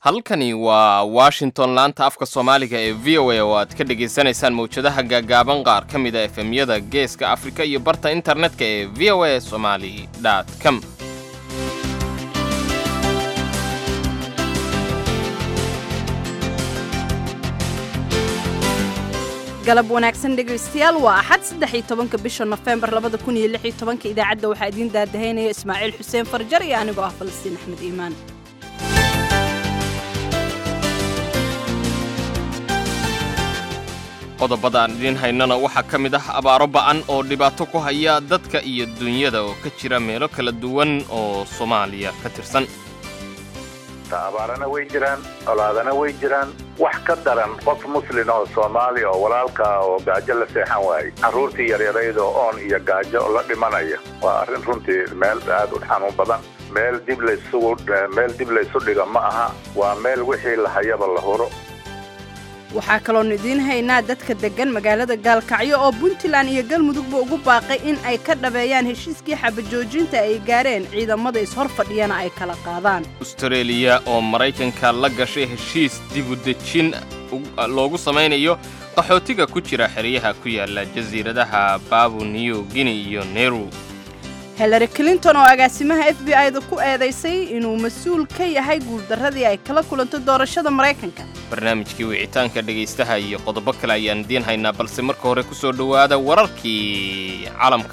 halkani waa washington laanta afka soomaaliga ee v o a oo aad ka dhagaysanaysaan mawjadaha gaagaaban qaar ka mid a efemyada geeska afrika iyo barta internetka ee v o a somali com galab wanaagsan dhegaystayaal waa axad saddex iyo tobanka bisha nofembar labada kun iyo lix iyo tobanka idaacadda waxaa idiin daadahaynaya ismaaciil xuseen farjar iyo anigoo ah falastiin axmed iimaan qodobada aan idiin haynana waxaa ka mid ah abaaro ba'an oo dhibaato ku haya dadka iyo dunyada oo ka jira meelo kala duwan oo soomaaliya ka tirsan abaarana way jiraan colaadana way jiraan wax ka daran qof muslin oo soomaali oo walaalkaa oo gaajo la seexan waayey carruurtii yaryarayda oon iyo gaajo la dhimanaya waa arrin runtii meel aad u xanuun badan meel dib laysugu meel dib laysu dhiga ma aha waa meel wixii la hayaba la huro waxaa kaloonu idiin haynaa dadka deggan magaalada gaalkacyo oo puntland iyo galmudugba ugu baaqay in ay ka dhabeeyaan heshiiskii xabajoojinta ay gaareen ciidamada ishor fadhiyana ay kala qaadaan astareeliya oo maraykanka la gashay heshiis dibudejin loogu samaynayo qaxootiga ku jira xeryaha ku yaala jasiiradaha baabu new guinea iyo neru hillary clinton oo agaasimaha f b i-da ku eedaysay inuu mas-uul ka yahay guuldarradii ay kala kulantay doorashada maraykanka barnaamijkii wicitaanka dhegaystaha iyo qodobo kale ayaan idiin haynaa balse marka hore ku soo dhowaada wararkii caalamka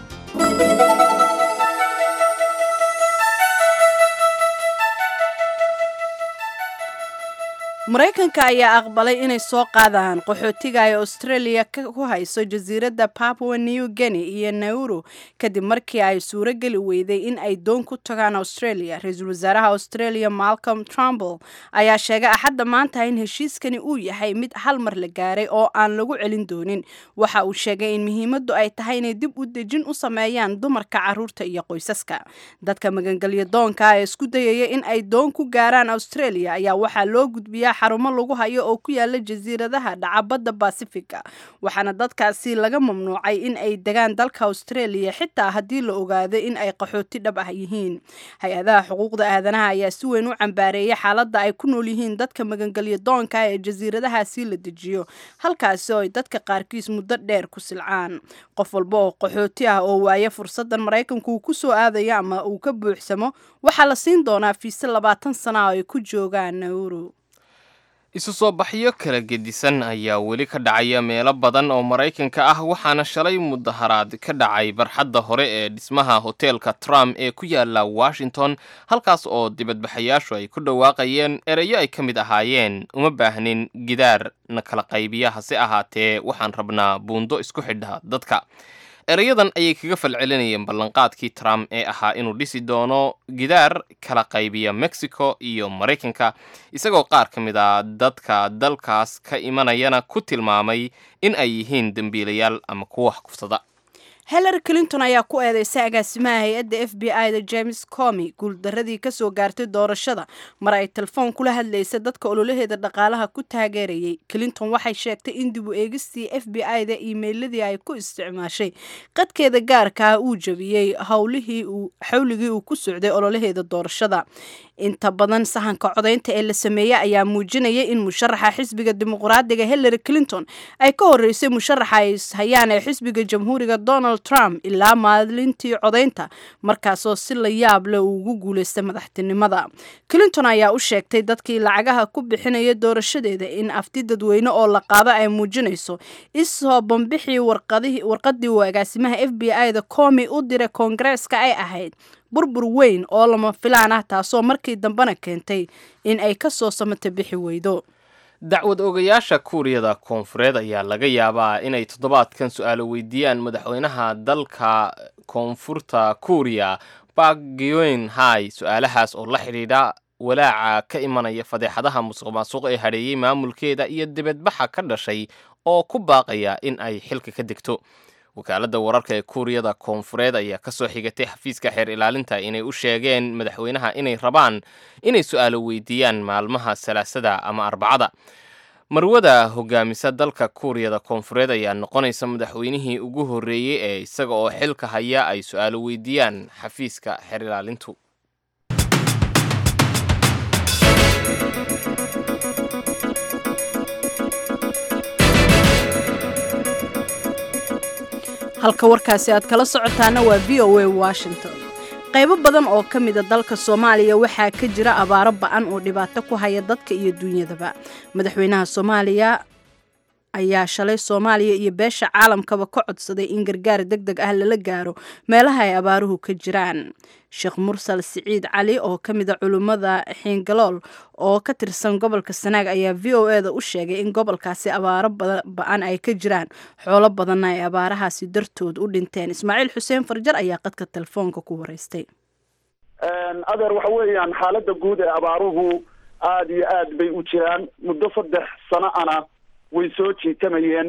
maraykanka ayaa aqbalay inay soo qaadaan qaxootiga ay australia ku hayso jasiiradda papua new guinea iyo nauru kadib markii ay suuro geli weyday in ay doon ku tagaan australia ra-iisul wasaaraha australia malcolm trumble ayaa sheegay axadda maanta in heshiiskani uu yahay mid hal mar la gaaray oo aan lagu celin doonin waxa uu sheegay in muhiimaddu ay tahay inay dib u dejin u sameeyaan dumarka carruurta iyo qoysaska dadka magangelyo doonka ee isku dayaya in ay doon ku gaaraan australia ayaa waxaa loo gudbiyaa xarumo lagu hayo oo ku yaala jasiiradaha dhacabadda basifiga waxaana dadkaasi laga mamnuucay in ay degaan dalka australia xitaa haddii la ogaado in ay qaxooti dhab ah yihiin hay-adaha xuquuqda aadanaha ayaa si weyn u cambaareeyay xaaladda ay ku nool yihiin dadka magangelyo doonka ee jasiiradahaasi la dejiyo halkaasi oo ay dadka qaarkiis muddo dheer ku silcaan qof walba oo qaxooti ah oo waaya fursaddan maraykanku uu ku soo aadayo ama uu ka buuxsamo waxaa la siin doonaa fiise labaatan sana oo ay ku joogaan nauru isu soo baxyo kala gedisan ayaa weli ka dhacaya meelo badan oo maraykanka ah waxaana shalay mudaharaad ka dhacay barxadda hore ee dhismaha hoteelka trump ee ku yaala washington halkaas oo dibadbaxayaashu ay ku dhawaaqayeen ereyo ay ka mid ahaayeen uma baahnin gidaar na kala qaybiya hase ahaatee waxaan rabnaa buundo isku xidha dadka erayadan ayay kaga falcelinayeen ballanqaadkii trump ee ahaa inuu dhisi doono gidaar kala qaybiya mexico iyo maraykanka isagoo qaar ka mid a dadka dalkaas ka imanayana ku tilmaamay in ay yihiin dembiilayaal ama kuwa wax kufsada hillary clinton ayaa ku eedeysay agaasimaha hay-adda f b i da james comi guuldaradii kasoo gaartay doorashada mar ay telefoon kula hadlaysay dadka ololaheeda dhaqaalaha ku taageerayay clinton waxay sheegtay in dib u eegistii f b i da iimeyladii ay ku isticmaashay qadkeeda gaarkaa uu jabiyey howlihii xawligii uu ku socday ololaheeda doorashada inta badan sahanka codaynta ee la sameeyey ayaa muujinaya in musharaxa xisbiga dimuqraadiga hillary clinton ay ka horeysay musharaxa ay hayaan ee xisbiga jamhuuriga donald trump ilaa maalintii codaynta markaasoo si la yaab leh uu ugu guulaystay madaxtinimada clinton ayaa u sheegtay dadkii lacagaha ku bixinaya doorashadeeda in afti dadweyne oo la qaado ay muujinayso isoo bambixii warqadii uu agaasimaha f b i da comi u diray koongareeska ay ahayd burbur weyn oo lama filaan ah taasoo markii dambena keentay in ay ka soo samata bixi weydo dacwad ogayaasha kuuriyada koonfureed ayaa laga yaabaa inay toddobaadkan su-aalo weydiiyaan madaxweynaha dalka koonfurta kuuriya bakgyoen hai su-aalahaas oo la xidhiidha walaaca ka imanaya fadeexadaha musuq maasuq ee hadheeyey maamulkeeda iyo dibadbaxa ka dhashay oo ku baaqaya in ay xilka ka degto wakaaladda wararka ee kuuriyada koonfureed ayaa ka soo xigatay xafiiska xeer ilaalinta inay u sheegeen madaxweynaha inay rabaan inay su-aalo weydiiyaan maalmaha salaasada ama arbacada marwada hogaamisa dalka kuuriyada koonfureed ayaa noqonaysa madaxweynihii ugu horreeyey ee isaga oo xilka haya ay su-aalo weydiiyaan xafiiska xeer ilaalintu halka warkaasi aad kala socotaana waa v o a washington qaybo badan oo ka mida dalka soomaaliya waxaa ka jira abaaro ba-an oo dhibaato ku haya dadka iyo duunyadaba madaxweynaha soomaaliya ayaa shalay soomaaliya iyo beesha caalamkaba ka codsaday in gargaar deg deg ah lala gaaro meelaha ay abaaruhu ka jiraan sheekh mursal siciid cali oo ka mida culummada xiingalool oo ka tirsan gobolka sanaag ayaa v o e da u sheegay in gobolkaasi abaaro ba-an ay ka jiraan xoolo badanna ay abaarahaasi dartood u dhinteen ismaaciil xuseen farjar ayaa qadka telefoonka ku wareystay adeer waxa weeyaan xaaladda guud ee abaaruhu aada iyo aad bay u jiraan muddo saddex sano ana way soo jiitamayeen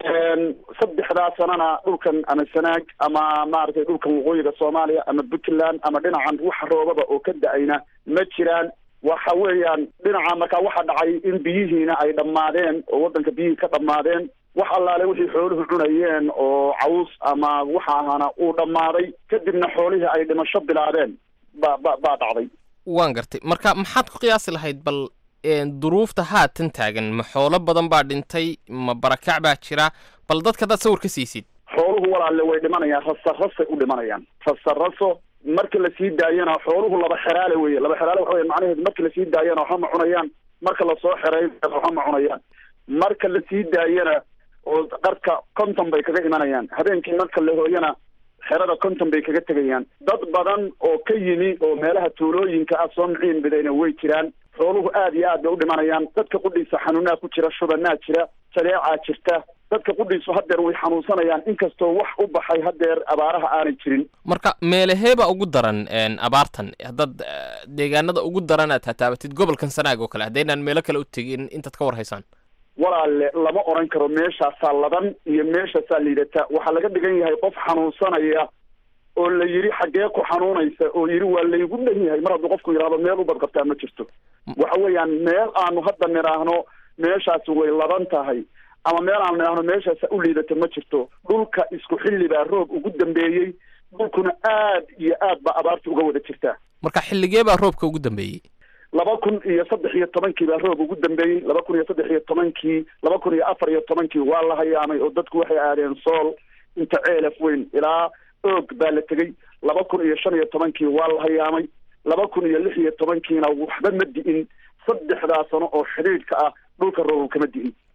saddexdaa sanana dhulkan ama sanaag ama maaragtay dhulkan waqooyiga soomaaliya ama puntland ama dhinacan wax roobaba oo ka da-ayna ma jiraan waxa weeyaan dhinaca markaa waxa dhacay in biyihiina ay dhammaadeen oo waddanka biyihii ka dhammaadeen wax allaale wixii xooluhu cunayeen oo caws ama waxa ahaana uu dhammaaday kadibna xoolihii ay dhimasho bilaabeen ba ba baa dhacday waan gartay marka maxaad ku qiyaasi lahayd bal duruufta haatan taagan ma xoolo badan baa dhintay ma barakac baa jira bal dadka hadaad sawir ka siisid xooluhu walaalle way dhimanayaan rasarasay u dhimanayaan rasaraso marka lasii daayana xooluhu laba xeraale weye laba xeraale waxa wey macnaheedu marka lasii daayana waxba ma cunayaan marka lasoo xereyn waxba ma cunayaan marka lasii daayana oo qarka konton bay kaga imanayaan habeenkii marka la hooyana xerada konton bay kaga tegayaan dad badan oo ka yimi oo meelaha tuulooyinka ah soo miciin bidayna way jiraan xooluhu aad iyo aad bay u dhimanayaan dadka qudhiisa xanuunaa ku jira shubanaa jira jadeecaa jirta dadka qudhiisu haddeer way xanuunsanayaan inkastoo wax u baxay haddeer abaaraha aanay jirin marka meelaheeba ugu daran abaartan haddaad deegaanada ugu daran aad hataabatid gobolkan sanaag oo kale haddaynaan meelo kale u tegin intaad ka war haysaan walaalle lama odhan karo meeshaasaa ladan iyo meeshaasaa liidata waxaa laga dhigan yahay qof xanuunsanaya oo la yidhi xaggee ku xanuunaysa oo yidhi waa laygu dhan yahay mar hadduu qofku yidhahdo meel u badqabtaa ma jirto waxa weeyaan meel aanu hadda nidhaahno meeshaasi way ladan tahay ama meel aanu nidhaahno meeshaasa u liidata ma jirto dhulka isku xilli baa roob ugu dambeeyey dhulkuna aad iyo aad baa abaarta uga wada jirtaa marka xilligee baa roobka ugu dambeeyey laba kun iyo saddex iyo tobankii baa roob ugu dambeeyey laba kun iyo saddex iyo tobankii laba kun iyo afar iyo tobankii waa la hayaamay oo dadku waxay aadeen sool inta ceelaf weyn ilaa oog baa la tegey laba kun iyo shan iyo tobankii waa la hayaamay laba kun iyo lix iyo tobankiina waxba ma di'in saddexdaa sano oo xidhiidhka ah dhulka roob kama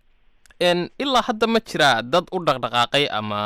di'in ilaa hadda ma jiraa dad u dhaqdhaqaaqay ama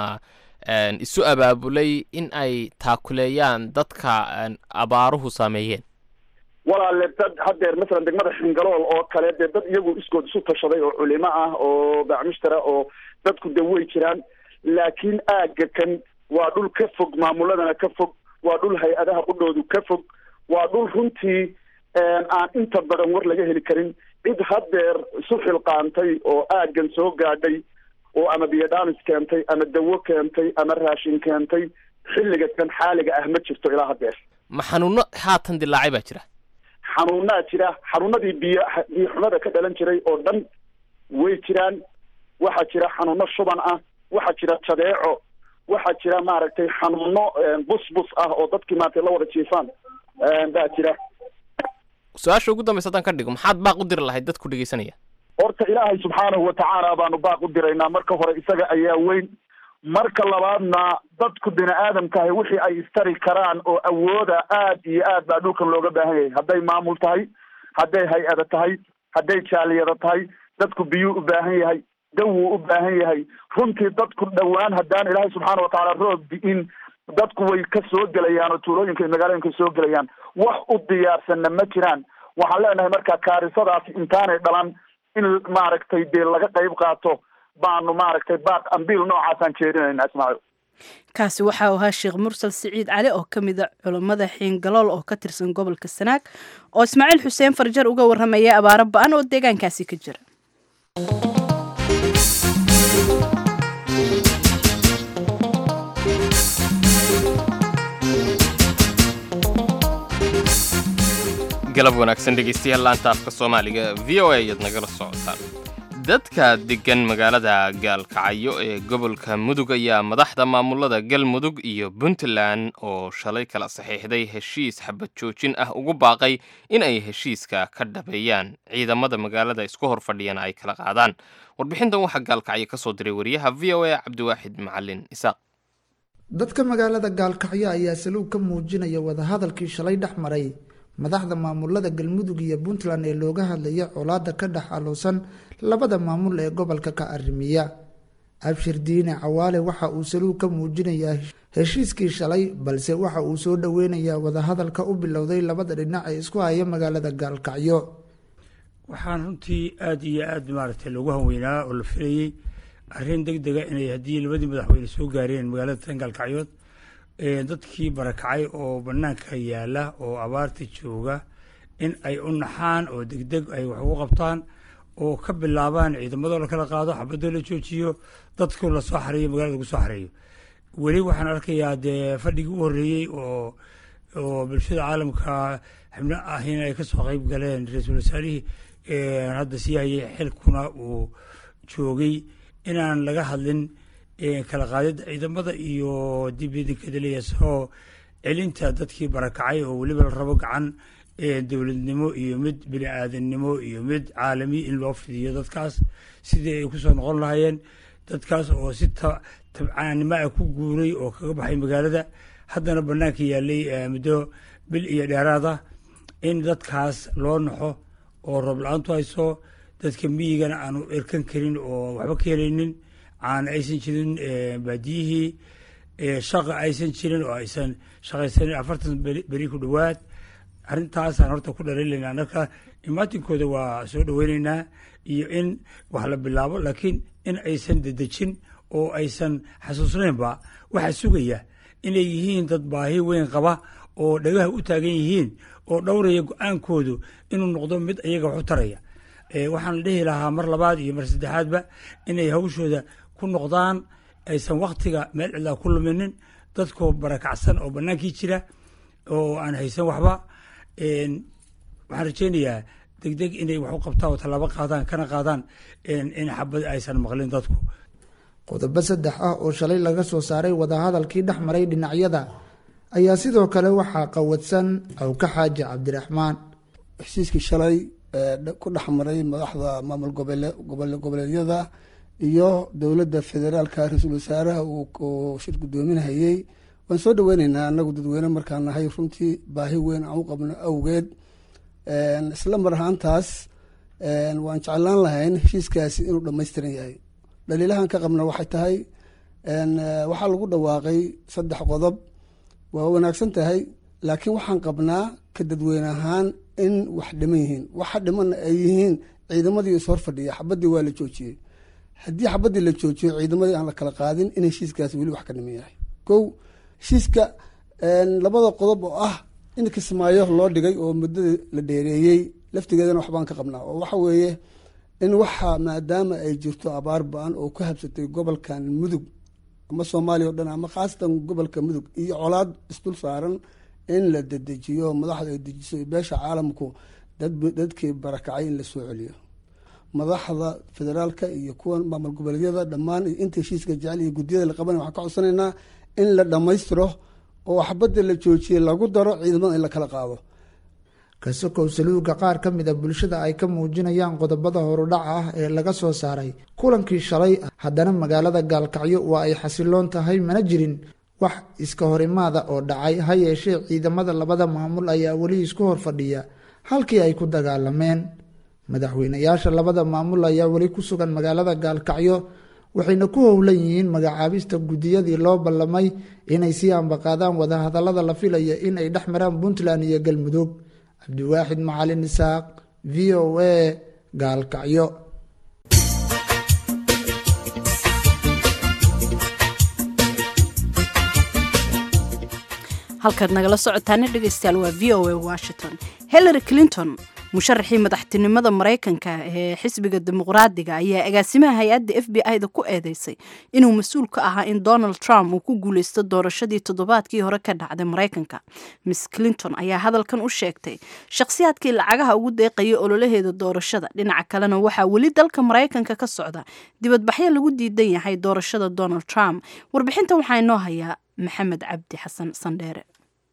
isu abaabulay in ay taakuleeyaan dadka abaaruhu saameeyeen walaalle dad haddeer masalan degmada xingalool oo kale dee dad iyagu iskood isu tashaday oo culimo ah oo bacmushtara oo dadku de way jiraan laakiin aagga kan waa dhul ka fog maamuladana ka fog waa dhul hay-adaha qudhoodu ka fog waa dhul runtii aan inta badan war laga heli karin cid haddeer isu xilqaantay oo aaggan soo gaadhay oo ama biyodhanis keentay ama dawo keentay ama raashin keentay xilliga kan xaaliga ah ma jirto ilaa haddeer ma xanuuno haatan dilaacay baa jira xanuunaa jira xanuunadii biyo biyo xumada ka dhalan jiray oo dhan way jiraan waxaa jira xanuuno shuban ah waxaa jira jadeeco waxaa jira maaragtay xanuuno bus bus ah oo dadkii maaragtay la wada jiifaan baa jira su-aasha ugu dambaysa haddaan ka dhigo maxaad baaq u diri lahayd dadku dhegeysanaya horta ilaahay subxaanahu watacaala baanu baaq u diraynaa marka hore isaga ayaa weyn marka labaadna dadku bini aadamkahay wixii ay istari karaan oo awooda aad iyo aad baa dhulkan looga baahan yahay hadday maamul tahay hadday hay-ada tahay hadday jaaliyada tahay dadku biyuu u baahan yahay dawuu u baahan yahay runtii dadku dhowaan haddaan ilaahay subxaana watacaala roob di'in dadku way ka soo gelayaan oo tuulooyinka iyo magaalooyinka soo gelayaan wax u diyaarsanna ma jiraan waxaan leenahay marka kaarisadaasi intaanay dhalan in maaragtay dee laga qayb qaato baanu maaragtay baaq ambiil noocaasaan jeedinayna ismaaciil kaasi waxa uu ahaa sheekh mursal siciid cali oo ka mida culummada xiingalool oo ka tirsan gobolka sanaag oo ismaaciil xuseen farjar uga warramaya abaaro ba-an oo deegaankaasi ka jira galab wanaagsan dhegeystayaal laanta afka soomaaliga v o a ayaad nagala socotaan dadka deggan magaalada gaalkacyo ee gobolka mudug ayaa madaxda maamulada galmudug iyo puntland oo shalay kala saxiixday heshiis xabad joojin ah ugu baaqay in ay heshiiska ka dhabeeyaan ciidamada magaalada isku hor fadhiyana ay kala qaadaan warbixintan waxaa gaalkacyo ka soo diray wariyaha v o a cabdiwaaxid macalin isaaq dadka magaalada gaalkacyo ayaa saluug ka muujinaya wadahadalkii shalay dhex maray madaxda maamulada galmudug iyo puntland ee looga hadlaya colaada ka dhex aloosan labada maamul ee gobolka ka arrimiya abshir diine cawaale waxa uu saluug ka muujinayaa heshiiskii shalay balse waxa uu soo dhoweynayaa wadahadalka u bilowday labada dhinac ee isku haya magaalada gaalkacyo waxaan runtii aada iyo aada maaragtay loogu hanweynaa oo la filayey arrin deg dega inay haddii labadii madaxweyne soo gaareen magaalada tan gaalkacyood dadkii barakacay oo banaanka yaala oo abaarta jooga in ay u naxaan oo degdeg ay wax ugu qabtaan oo ka bilaabaan ciidamadoo la kala qaado xabadoo la joojiyo dadku lasoo xareeyo magaalada lagu soo xareeyo weli waxaan arkayaa dee fadhigii u horreeyey oo oo bulshada caalamka xibno ahina ay kasoo qeyb galeen ra-iisul wasaarihii hadda sii hayay xilkuna uu joogay inaan laga hadlin kala qaadida ciidamada iyo dibidikadaliya soo celinta dadkii barakacay oo weliba la rabo gacan dowladnimo iyo mid bini aadannimo iyo mid caalami in loo fidiyo dadkaas sidii ay kusoo noqon lahaayeen dadkaas oo si tabcaannimo ah ku guuray oo kaga baxay magaalada haddana banaanka yaalay muddo bil iyo dheeraada in dadkaas loo naxo oo roob la-aantu hayso dadka miyigana aanu erkan karin oo waxba ka helaynin caana aysan jirin baadiyihii shaqa aysan jirin oo aysan shaqaysanin afartan beri ku dhowaad arrintaasaan horta ku dhaliilaynaa marka imaatinkooda waa soo dhoweyneynaa iyo in wax la bilaabo laakiin in aysan dedejin oo aysan xasuusnaynba waxaa sugaya inay yihiin dad baahi weyn qaba oo dhagaha u taagan yihiin oo dhowraya go-aankoodu inuu noqdo mid iyaga wax u taraya waxaan dhihi lahaa mar labaad iyo mar saddexaadba inay hawshooda ku noqdaan aysan waktiga meel cidlaa ku luminin dadkoo barakacsan oo bannaankii jira oo aan haysan waxba waxaan rajeynayaa degdeg inay wax u qabtaan oo tallaabo qaadaan kana qaadaan in xabad aysan maqlin dadku qodobo saddex ah oo shalay laga soo saaray wadahadalkii dhex maray dhinacyada ayaa sidoo kale waxaa qawadsan awka xaaji cabdiraxmaan heshiiskii shalay ku dhex maray madaxda maamul goboleedyada iyo dowladda federaalka ra-iisul wasaaraha uu shir guddoominahayey waan soo dhaweyneynaa anagu dadweyne markaan nahay runtii baahi weyn aan u qabno awgeed isla mar ahaantaas waan jeclaan lahayn heshiiskaasi inuu dhammaystiran yahay dhaliilahan ka qabna waxay tahay waxaa lagu dhawaaqay saddex qodob waa wanaagsan tahay laakiin waxaan qabnaa ka dadweyne ahaan in wax dhiman yihiin waxa dhimana ay yihiin ciidamadii is hor fadhiya xabadii waa la joojiyey haddii xabadii la joojiyo ciidamadii aan la kala qaadin in heshiiskaasi weli wax ka dhiman yahay kow heshiiska labada qodob oo ah in kismaayo loo dhigay oo muddada la dheereeyey laftigeedana waxbaan ka qabnaa oo waxa weeye in waxa maadaama ay jirto abaar ba-an oo ku habsatay gobolkan mudug ama soomaaliya o dhan ama khaasatan gobolka mudug iyo colaad isdul saaran in la dedejiyo madaxda ay dejiso beesha caalamku dadkii barakacay in la soo celiyo madaxda federaalka iyo kuwa maamul goboleedyada dhammaan inta heshiiska jecel iyo guddiyada la qabanay waxaan ka codsanaynaa in la dhammaystiro oo waxbadda la joojiyey lagu daro ciidamada in la kala qaado kasokow saluuga qaar ka mid a bulshada ay ka muujinayaan qodobada horudhaca ah ee laga soo saaray kulankii shalay haddana magaalada gaalkacyo waa ay xasiloon tahay mana jirin wax iska horimaada oo dhacay ha yeeshee ciidamada labada maamul ayaa weli isku hor fadhiya halkii ay ku dagaalameen madaxweynayaasha labada maamul ayaa weli ku sugan magaalada gaalkacyo waxayna ku howlan yihiin magacaabista guddiyadii loo ballamay inay sii ambaqaadaan wadahadallada la filaya in ay dhex maraan puntland iyo galmudug cabdiwaaxid macalin isaaq v o a gaalkacyo halkaad nagala socotaana dhegeystayaal waa v o a washington hillary clinton musharaxii madaxtinimada maraykanka ee xisbiga dimuqraadiga ayaa agaasimaha hay-adda f b i-da ku eedeysay inuu mas-uul ka ahaa in donald trump uu ku guuleysto doorashadii toddobaadkii hore ka dhacday maraykanka miss clinton ayaa hadalkan u sheegtay shakhsiyaadkii lacagaha ugu deeqayay ololaheeda doorashada dhinaca kalena waxaa weli dalka maraykanka ka socda dibadbaxyo lagu diidan yahay doorashada donald trump warbixinta waxaa inoo hayaa maxamed cabdi xasan sandheere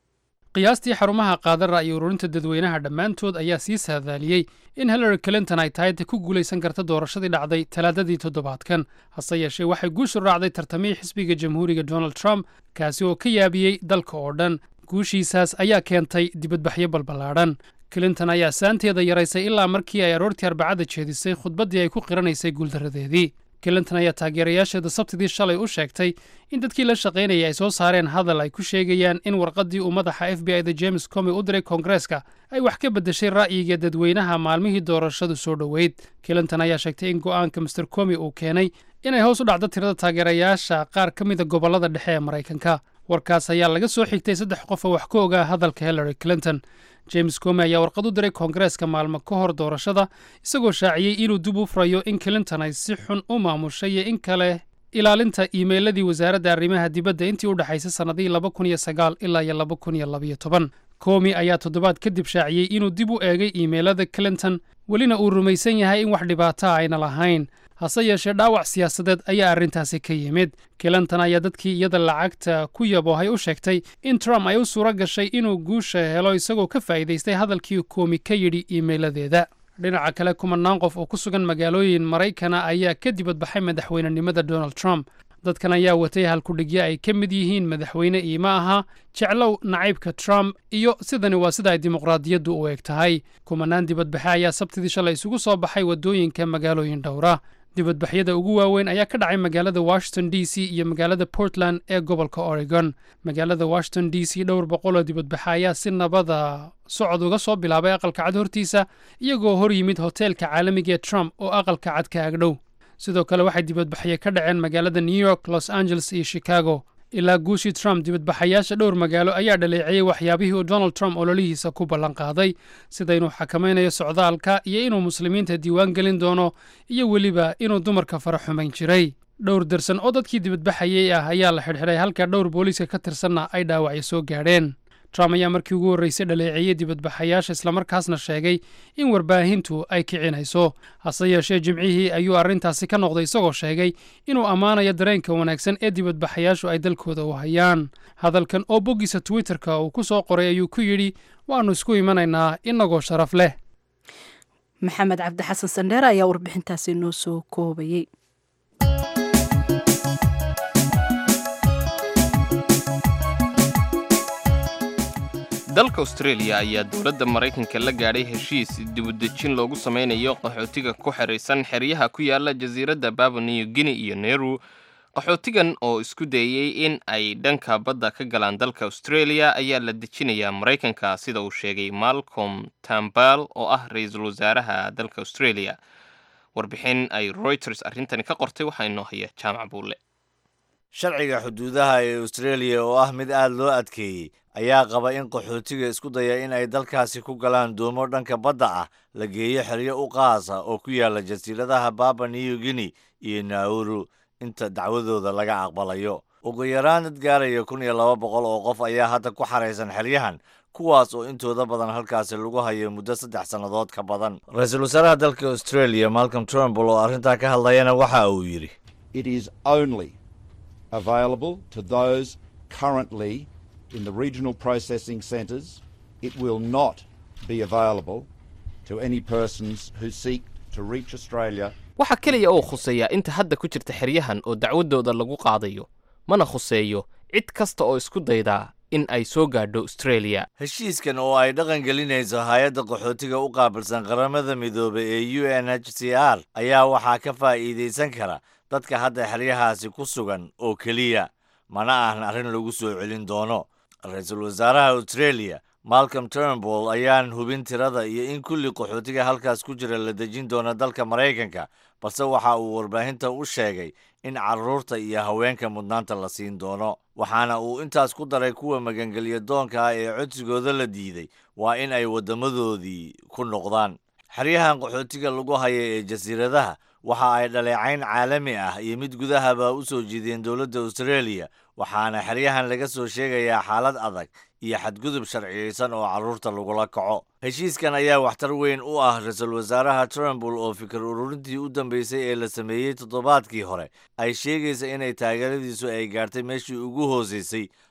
qiyaastii xarumaha qaada ra'yi ururinta dadweynaha dhammaantood ayaa sii saadaaliyey in hillary clinton ay tahay ta ku guulaysan karta doorashadii dhacday talaadadii toddobaadkan hase yeeshee waxay guushu raacday tartamihii xisbiga jamhuuriga donald trump kaasi oo ka yaabiyey dalka oo dhan guushiisaas ayaa keentay dibadbaxyo balballaadhan clinton ayaa saanteeda yaraysay ilaa markii ay aroortii arbacada jeedisay khudbaddii ay ku qiranaysay guuldarradeedii clinton ayaa taageerayaasheeda sabtidii shalay u sheegtay in dadkii la shaqaynayay ay soo saareen hadal ay ku sheegayaan in warqaddii uu madaxa f b i da james comi u diray koongareeska ay wax ka beddeshay ra'yiga dadweynaha maalmihii doorashadu soo dhoweyd clinton ayaa sheegtay in go'aanka master comi uu keenay inay hoos u dhacdo tirada taageerayaasha qaar ka mida gobollada dhexe ee maraykanka warkaas ayaa laga soo xigtay saddex qof oo wax ka ogaa hadalka hillary clinton james comi ayaa warqad u diray koongareeska maalmo ka hor doorashada isagoo shaaciyey inuu dib u furayo in clinton ay si xun u maamushay iyo in kale ilaalinta iimeyladii wasaaradda arrimaha dibadda intii u dhexaysay sannadihii laba kun iyo sagaal ilaa iyo laba kun iyo labayo toban comi ayaa toddobaad kadib shaaciyey inuu dib u eegay iimeylada clinton welina uu rumaysan yahay in wax dhibaataa ayna lahayn hase yeeshee dhaawac siyaasadeed ayaa arrintaasi ka yimid clinton ayaa dadkii iyada lacagta ku yaboohay u sheegtay in trump ay u suura gashay inuu guusha helo isagoo ka faa'iidaystay hadalkii koomi ka yidhi iimeyladeeda dhinaca kale kumanaan qof oo ku sugan magaalooyin maraykana ayaa ka dibadbaxay madaxweynenimada donald trump dadkan ayaa watay halkudhigyo ay ka mid yihiin madaxweyne iima aha jeclow nacaybka trump iyo sidani waa sida ay dimuqraadiyaddu u eg tahay kumanaan dibadbaxe ayaa sabtidii shalay isugu soo baxay waddooyinka magaalooyin dhowra dibadbaxyada ugu waaweyn ayaa ka dhacay magaalada washington d c iyo magaalada portland ee gobolka oregon magaalada washington d c dhowr boqoloo dibadbaxe ayaa si nabada socod uga soo bilaabay aqalka cad hortiisa iyagoo hor yimid hoteelka caalamiga ee trump oo aqalka cad ka agdhow sidoo kale waxay dibadbaxye ka dhaceen magaalada new york los angeles iyo chicago ilaa guushii trump dibadbaxayaasha dhowr magaalo ayaa dhaleeceeyey waxyaabihii uu donald trump ololihiisa ku ballan qaaday sida inuu xakamaynayo socdaalka iyo inuu muslimiinta diiwaan gelin doono iyo weliba inuu dumarka fara xumayn jiray dhowr darsan oo dadkii dibadbaxayey ah ayaa la xidhxidhay halka dhowr booliiska ka tirsanna ay dhaawacyo soo gaadheen trump ayaa markii ugu horreysay dhaleeceeyey dibadbaxayaasha islamarkaasna sheegay in warbaahintu ay kicinayso hase yeeshee jimcihii ayuu arrintaasi ka noqday isagoo sheegay inuu ammaanayo dareenka wanaagsan ee dibadbaxayaashu ay dalkooda u hayaan hadalkan oo boggiisa twitterka uu ku soo qoray ayuu ku yidhi waannu isku imanaynaa inagoo sharaf leh maxamed cabdi xasan sandheere ayaa warbixintaasi noo soo koobayey dalka australia ayaa dowladda maraykanka la gaadhay heshiis dibudejin loogu samaynayo qaxootiga ku xidhaysan xeryaha ku yaala jasiiradda baba new guinea iyo neru qaxootigan oo isku dayey in ay dhanka badda ka galaan dalka australia ayaa la dejinayaa maraykanka sida uu sheegay malcolm tambal oo ah ra-iisul wasaaraha dalka australia warbixin ay reuters arrintani ka qortay waxaa inoo haya jaamac buulle sharciga xuduudaha ee australia oo ah mid aad loo adkeeyey ayaa qaba in qaxootiga isku daya in ay dalkaasi ku galaan doomo dhanka badda ah la geeyo xeryo u qaasa oo ku yaala jasiiradaha baba new guinea iyo nauru inta dacwadooda laga aqbalayo ugu yaraan dad gaaraya kun iyo laba boqol oo qof ayaa hadda ku xaraysan xeryahan kuwaas oo intooda badan halkaasi lagu hayo muddo saddex sannadood ka badan ra-iisul wasaaraha dalka australia malcolm trumbull oo arrintaa ka hadlayana waxa uu yidhi available to those currently in the regional processing centres. It will not be available to any persons who seek to reach Australia. waxaa keliya oo khuseeyaa inta hadda ku jirta xeryahan oo dacwadooda lagu qaadayo mana khuseeyo cid kasta oo isku daydaa in ay soo gaadho australia heshiiskan oo ay dhaqan gelinayso hay-adda qaxootiga u qaabilsan qaramada midoobay ee u n h c r ayaa waxaa ka faa'iidaysan kara dadka hadda xeryahaasi ku sugan oo keliya mana ahan arrin lagu soo celin doono ra-iisul wasaaraha australia malcolm turnbull ayaan hubin tirada iyo in kulli qaxootiga halkaas ku jira la dejin doono dalka maraykanka balse waxa uu warbaahinta u sheegay in carruurta iyo haweenka mudnaanta la siin doono waxaana uu intaas ku daray kuwa magangelya doonka ah ee codsigooda la diiday waa in ay waddamadoodii ku noqdaan xeryahan qaxootiga lagu haya ee jasiiradaha waxa ay dhaleecayn caalami ah iyo mid gudahaba u soo jiideen dowladda australia waxaana xeryahan laga soo sheegayaa xaalad adag iyo xadgudub sharciyeysan oo carruurta lagula kaco heshiiskan ayaa waxtar weyn u ah ra-iisul wasaaraha trumbull oo fikir ururintii u dambeysay ee la sameeyey toddobaadkii hore ay sheegaysa inay taageeradiisu ay gaartay meeshii ugu hooseysay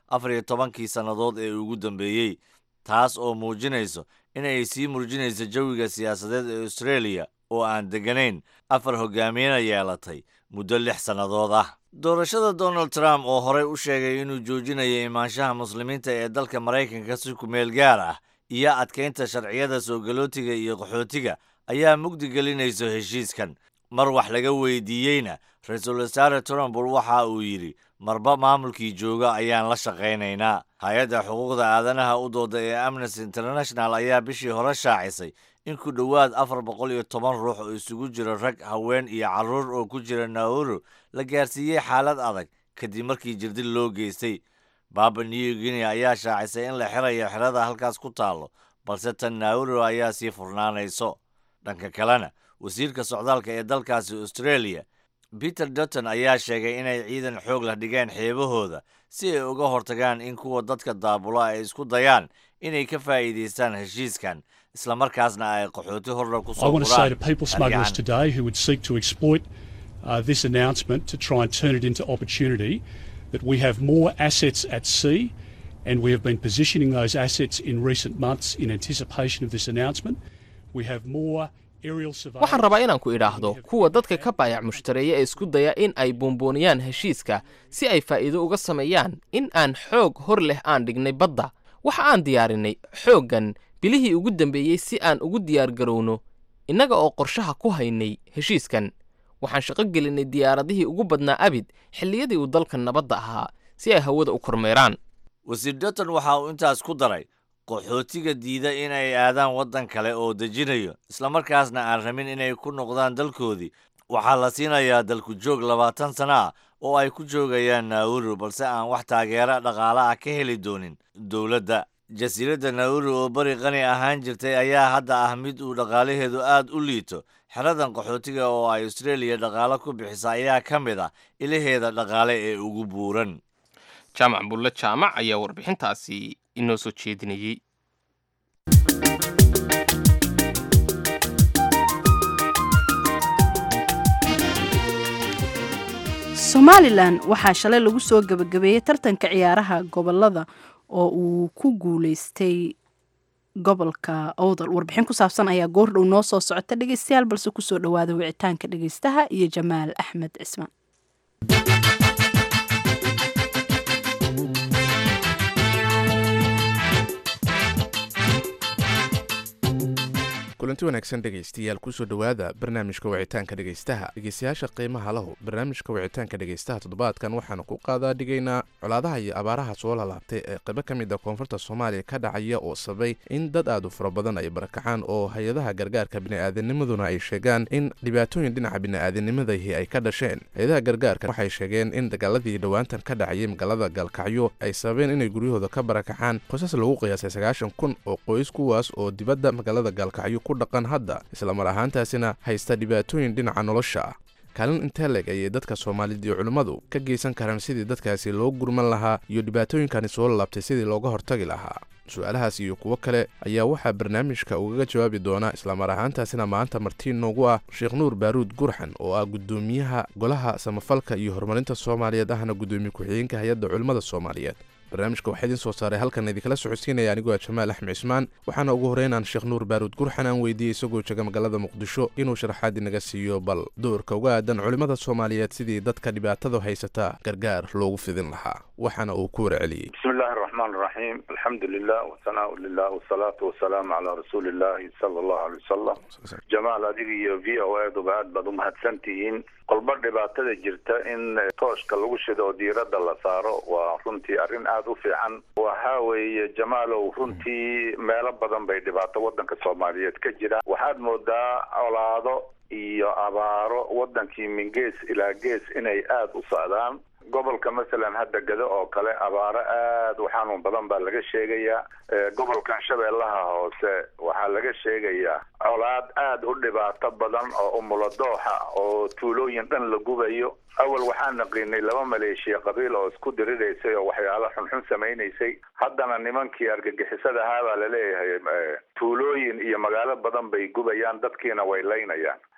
afar iyo tobankii sannadood ee ugu dambeeyey taas oo muujinayso inay sii murjinayso jawiga siyaasadeed ee australia oo aan degganayn afar hogaamiyena yeelatay muddo lix sannadood ah doorashada donald trump oo horey u sheegay inuu joojinayo imaanshaha muslimiinta ee dalka maraykanka si kumeel gaar ah iyo adkaynta sharciyada soo galootiga iyo qaxootiga ayaa mugdi gelinayso heshiiskan mar wax laga weydiiyeyna ra-iisul wasaare trump waxa uu yidhi marba maamulkii jooga ayaan la shaqaynaynaa hay-adda xuquuqda aadanaha u dooda ee amnesty international ayaa bishii hore shaacisay in ku dhowaad afar boqol iyo toban ruux oo isugu jiro rag haween iyo carruur oo ku jira nauru la gaarsiiyey xaalad adag kadib markii jirdil loo geystay baba new guinea ayaa shaacisay in la xirayo xerada halkaas ku taallo balse tan nauru ayaa sii furnaanayso dhanka kalena wasiirka socdaalka ee dalkaasi australia peter dutton ayaa sheegay inay ciidan xoog la dhigeen xeebahooda si ay uga hortagaan in kuwa dadka daabula ay isku dayaan inay ka faa'iidaystaan heshiiskan islamarkaasna ay qaxooti horla ku I soo want to say to furaan people smugglers argahan. today who would seek to exploit uh, this announcement to try and turn it into opportunity that we have more assets at sea and we have been positioning those assets in recent months in anticipation of this announcement. We have more aerial surveillance. waxaan rabaa inaan ku idhaahdo kuwa dadka ka baayac mushtareeya ee isku daya in ay buunbuuniyaan heshiiska si ay faa'iido uga sameeyaan in aan xoog hor leh aan dhignay badda waxa aan diyaarinay xooggan bilihii ugu dambeeyey si aan ugu diyaargarowno innaga oo qorshaha ku haynay heshiiskan waxaan shaqo gelinay diyaaradihii ugu badnaa abid xilliyadii uu dalka nabadda ahaa si ay hawada u kormeeraan wasiir dutton waxa uu intaas ku daray qaxootiga diida inay aadaan waddan kale oo dejinayo islamarkaasna aan rabin inay ku noqdaan dalkoodii waxaa la siinayaa dalku joog labaatan sana ah oo ay ku joogayaan nauru balse aan wax taageera dhaqaale ah ka heli doonin dowladda jasiiradda nauru oo bari qani ahaan jirtay ayaa hadda ah mid uu dhaqaalaheedu aad u liito xeradan qaxootiga oo ay australia dhaqaale ku bixisa ayaa ka mid ah ilaheeda dhaqaale ee ugu buuran jaamac bulle jaamac ayaa warbixintaasi inoo soo jeedinayey somalilan waxaa shalay lagu soo gebagabeeyey tartanka ciyaaraha gobolada oo uu ku guuleystay gobolka owdal warbixin ku saabsan ayaa goordhow noo soo socota dhegeystayaal balse kusoo dhawaada wicitaanka dhegeystaha iyo jamaal axmed cismaan kulanti wanaagsan dhegaystayaal kusoo dhowaada barnaamijka wicitaanka dhegaystaha dhegaystayaasha qiimaha lahu barnaamijka wicitaanka dhegaystaha toddobaadkan waxaanu ku qaadaa dhigaynaa colaadaha iyo abaaraha soo lalaabtay ee qaybo ka mid a koonfurta soomaaliya ka dhacaya oo sabay in dad aad u fara badan ay barakacaan oo hay-adaha gargaarka bini'aadanimaduna ay sheegaan in dhibaatooyin dhinaca bini'aadanimadahi ay ka dhasheen hay-adaha gargaarka waxay sheegeen in dagaaladii dhowaantan ka dhacayay magaalada gaalkacyo ay sababeen inay guryahooda ka barakacaan qoysas lagu qiyaasay sagaashan kun oo qoys kuwaas oo dibadda magaalada gaalkacyo ku dhaqan hadda islamar ahaantaasina haysta dhibaatooyin dhinaca nolosha ah kaalin intee leg ayay dadka soomaalida iyo culimmadu ka geysan karaan sidii dadkaasi loo gurman lahaa iyo dhibaatooyinkani soo lalaabtay sidii looga hortagi lahaa su-aalahaas iyo kuwo kale ayaa waxaa barnaamijka ugaga jawaabi doona islamar ahaantaasina maanta martiin noogu ah sheekh nuur baaruud gurxan oo ah guddoomiyaha golaha samafalka iyo horumarinta soomaaliyeed ahna guddoomiye ku-xigeenka hay-adda culimmada soomaaliyeed barnaamijka waxaa idiin soo saaray halkan idinkala socodsiinaya anigoo ah jamaal axmed cismaan waxaana ugu horreyn aan sheekh nuur baaruud gurxan aan weydiiyey isagoo jega magaalada muqdisho inuu sharaxaad inaga siiyo bal doorka uga aadan culimmada soomaaliyeed sidii dadka dhibaatada haysata gargaar loogu fidin lahaa waxaana uu ku warceliyey بسم الله الرحمن الرحيم الحمد لله والثناء لله والصلاة والسلام على رسول الله صلى الله عليه وسلم جمال adiga iyo v o eduba aad baad umahadsan tihiin qolba dhibaatada jirta in tooshka lagu shido oo diiradda la saaro waa runtii arrin aada u fiican waxa weeye jamaalow runtii meelo badan bay dhibaato waddanka soomaaliyeed ka jira waxaad moodaa colaado iyo abaaro waddankii min gees ilaa gees inay aada u socdaan gobolka masalan hadda gado oo kale abaaro aada u xanuun badan baa laga sheegayaa gobolkan shabeellaha hoose waxaa laga sheegayaa colaad aada u dhibaato badan oo umuladooxa oo tuulooyin dhan la gubayo awal waxaan naqiinay laba maleeshiya qabiil oo isku diriraysay oo waxyaalo xunxun samaynaysay haddana nimankii argagixisada ahaa baa laleeyahay tuulooyin iyo magaalo badan bay gubayaan dadkiina way laynayaan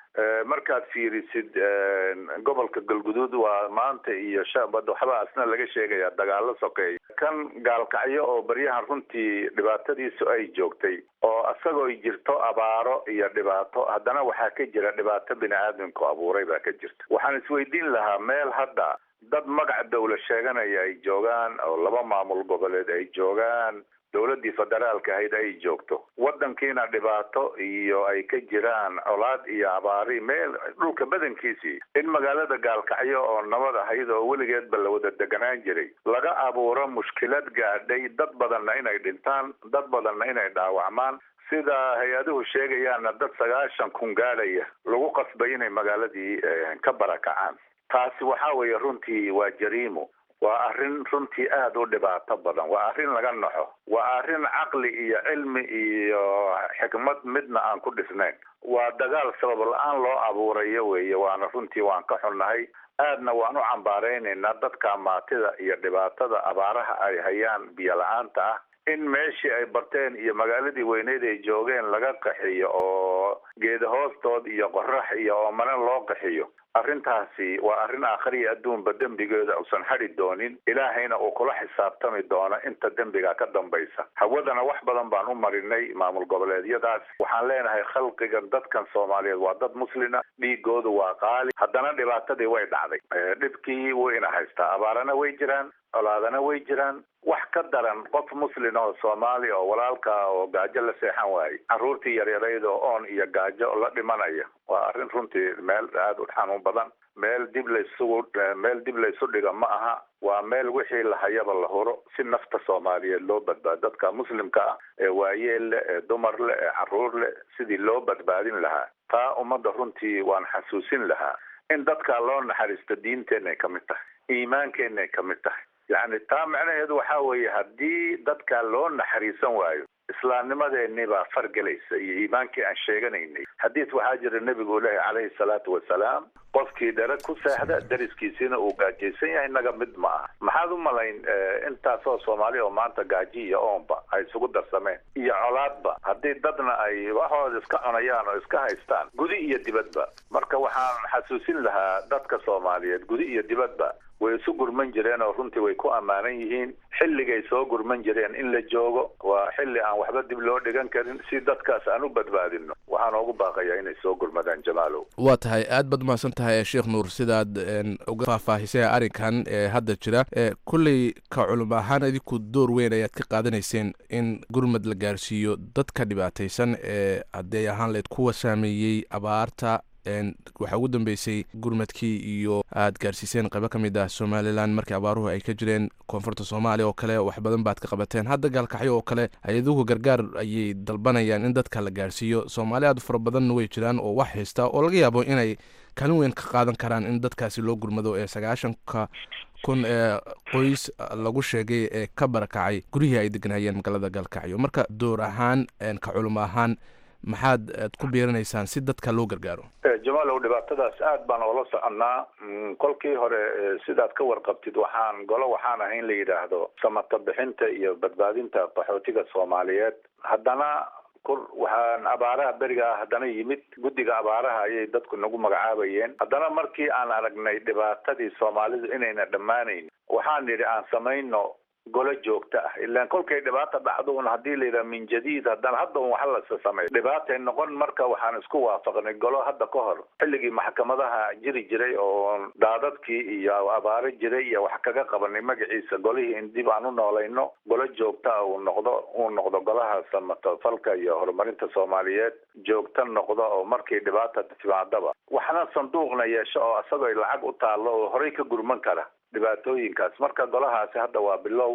markaad fiirisid gobolka galguduud waa maanta iyo shaabad waxbaa asna laga sheegaya dagaalo sokeeya kan gaalkacyo oo baryahan runtii dhibaatadiisu ay joogtay oo isagoo jirto abaaro iyo dhibaato haddana waxaa ka jira dhibaato bini aadamku abuuray baa ka jirta waxaan isweydiin lahaa meel hadda dad magac dawla sheeganaya ay joogaan oo laba maamul goboleed ay joogaan dowladdii federaalka ahayd ay joogto waddankiina dhibaato iyo ay ka jiraan colaad iyo abaari meel dhulka badankiisii in magaalada gaalkacyo oo nabad ahayd oo weligeedba la wada deganaan jiray laga abuuro mushkilad gaadhay dad badanna inay dhintaan dad badanna inay dhaawacmaan sida hay-aduhu sheegayaana dad sagaashan kun gaadhaya lagu qasbay inay magaaladii ka barakacaan taasi waxa weeye runtii waa jariimo waa arrin runtii aada u dhibaato badan waa arrin laga naxo waa arrin caqli iyo cilmi iyo xikmad midna aan ku dhisnayn waa dagaal sabab la-aan loo abuurayo weeye waana runtii waan ka xunnahay aadna waan u cambaaraynaynaa dadka maatida iyo dhibaatada abaaraha ay hayaan biyo la-aanta ah in meeshii ay barteen iyo magaaladii weyneyd ay joogeen laga qaxiyo oo geeda hoostood iyo qorax iyo oomane loo qaxiyo arrintaasi waa arrin aakhiriya adduunba dembigeeda uusan hadhi doonin ilaahayna uu kula xisaabtami doono inta dembiga ka dambaysa hawadana wax badan baan u marinay maamul goboleedyadaas waxaan leenahay khalqigan dadkan soomaaliyeed waa dad muslina dhiigoodu waa qaali haddana dhibaatadii way dhacday dhibkii wayna haystaa abaarana way jiraan colaadana way jiraan wax ka daran qof muslin oo soomaali oo walaalka oo gaajo la seexan waayey carruurtii yaryarayd oo oon iyo gaajo la dhimanaya waa arrin runtii meel aada u xanuun badan meel dib laysugu meel dib laysu dhiga ma aha waa meel wixii lahayaba la huro si nafta soomaaliyeed loo badbaado dadka muslimka ah ee waayeel leh ee dumar leh ee carruur leh sidii loo badbaadin lahaa taa ummadda runtii waan xasuusin lahaa in dadka loo naxariisto diinteenay ka mid tahay iimaankeenay ka mid tahay yacni taa macnaheedu waxaa weeye haddii dadka loo naxariisan waayo islaamnimadeenii baa fargelaysa iyo iimaankii aan sheeganaynay xadiis waxaa jira nebigu uu leeyahy calayhi salaatu wasalaam qofkii dhere ku seexda dariskiisiina uu gaajaysan yahay naga mid ma aha maxaad u malayn intaasoo soomaali oo maanta gaaji iyo oonba ay isugu darsameen iyo colaadba haddii dadna ay waxooda iska cunayaan oo iska haystaan gudi iyo dibadba marka waxaan xasuusin lahaa dadka soomaaliyeed gudi iyo dibadba way isu gurman jireen oo runtii way ku ammaanan yihiin xilligay soo gurman jireen in la joogo waa xilli aan waxba dib loo dhigan karin si dadkaas aan u badbaadino waxaan oogu baaqayaa inay soo gurmadaan jamaalow waa tahay aad baad umahadsan tahay sheekh nuur sidaad uga faahfaahisay arrinkan ee hadda jira kulley ka culum ahaan idinku door weyn ayaad ka qaadanayseen in gurmad la gaarsiiyo dadka dhibaataysan ee haddii ay ahaan layd kuwa saameeyey abaarta waxaa ugu dambeysay gurmadkii iyo aad gaarsiiseen qaybo ka mid ah somalilan markii abaaruhu ay ka jireen koonfurta soomaaliya oo kale wax badan baad ka qabateen hadda gaalkacyo oo kale hay-aduhu gargaar ayay dalbanayaan in dadka la gaarsiiyo soomaali aad fara badanna way jiraan oo wax haysta oo laga yaabo inay kaalin weyn ka qaadan karaan in dadkaasi loo gurmado ee sagaashanka kun ee qoys lagu sheegay ee ka barakacay guryihii ay deganayeen magaalada gaalkacyo marka door ahaan ka culimo ahaan maxaad aad ku biiranaysaan si dadka loo gargaaro jamaalow dhibaatadaas aad baan oola soconnaa kolkii hore sidaad ka warqabtid waxaan golo waxaan ahayn la yidhaahdo samata bixinta iyo badbaadinta qaxootiga soomaaliyeed haddana kur waxaan abaaraha beriga ah haddana yimid guddiga abaaraha ayay dadku nagu magacaabayeen haddana markii aan aragnay dhibaatadii soomaalidu inayna dhammaanayn waxaan nidhi aan samayno golo joogto ah ilaan kolkay dhibaata dhacdo un haddii la yidhaha min jadiid haddana hadda un waxa lasa sameeyo dhibaatay noqon marka waxaan isku waafaqnay golo hadda ka hor xilligii maxkamadaha jiri jiray oo daadadkii iyo abaaro jiray iyo wax kaga qabanay magaciisa golihii in dib aan u noolayno golo joogto ah uu noqdo uu noqdo golaha samatofalka iyo horumarinta soomaaliyeed joogto noqdo oo markii dhibaata timaadaba waxna sanduuqna yeesho oo isagoo lacag u taallo oo horey ka gurman kara dhibaatooyinkaas marka golahaasi hadda waa bilow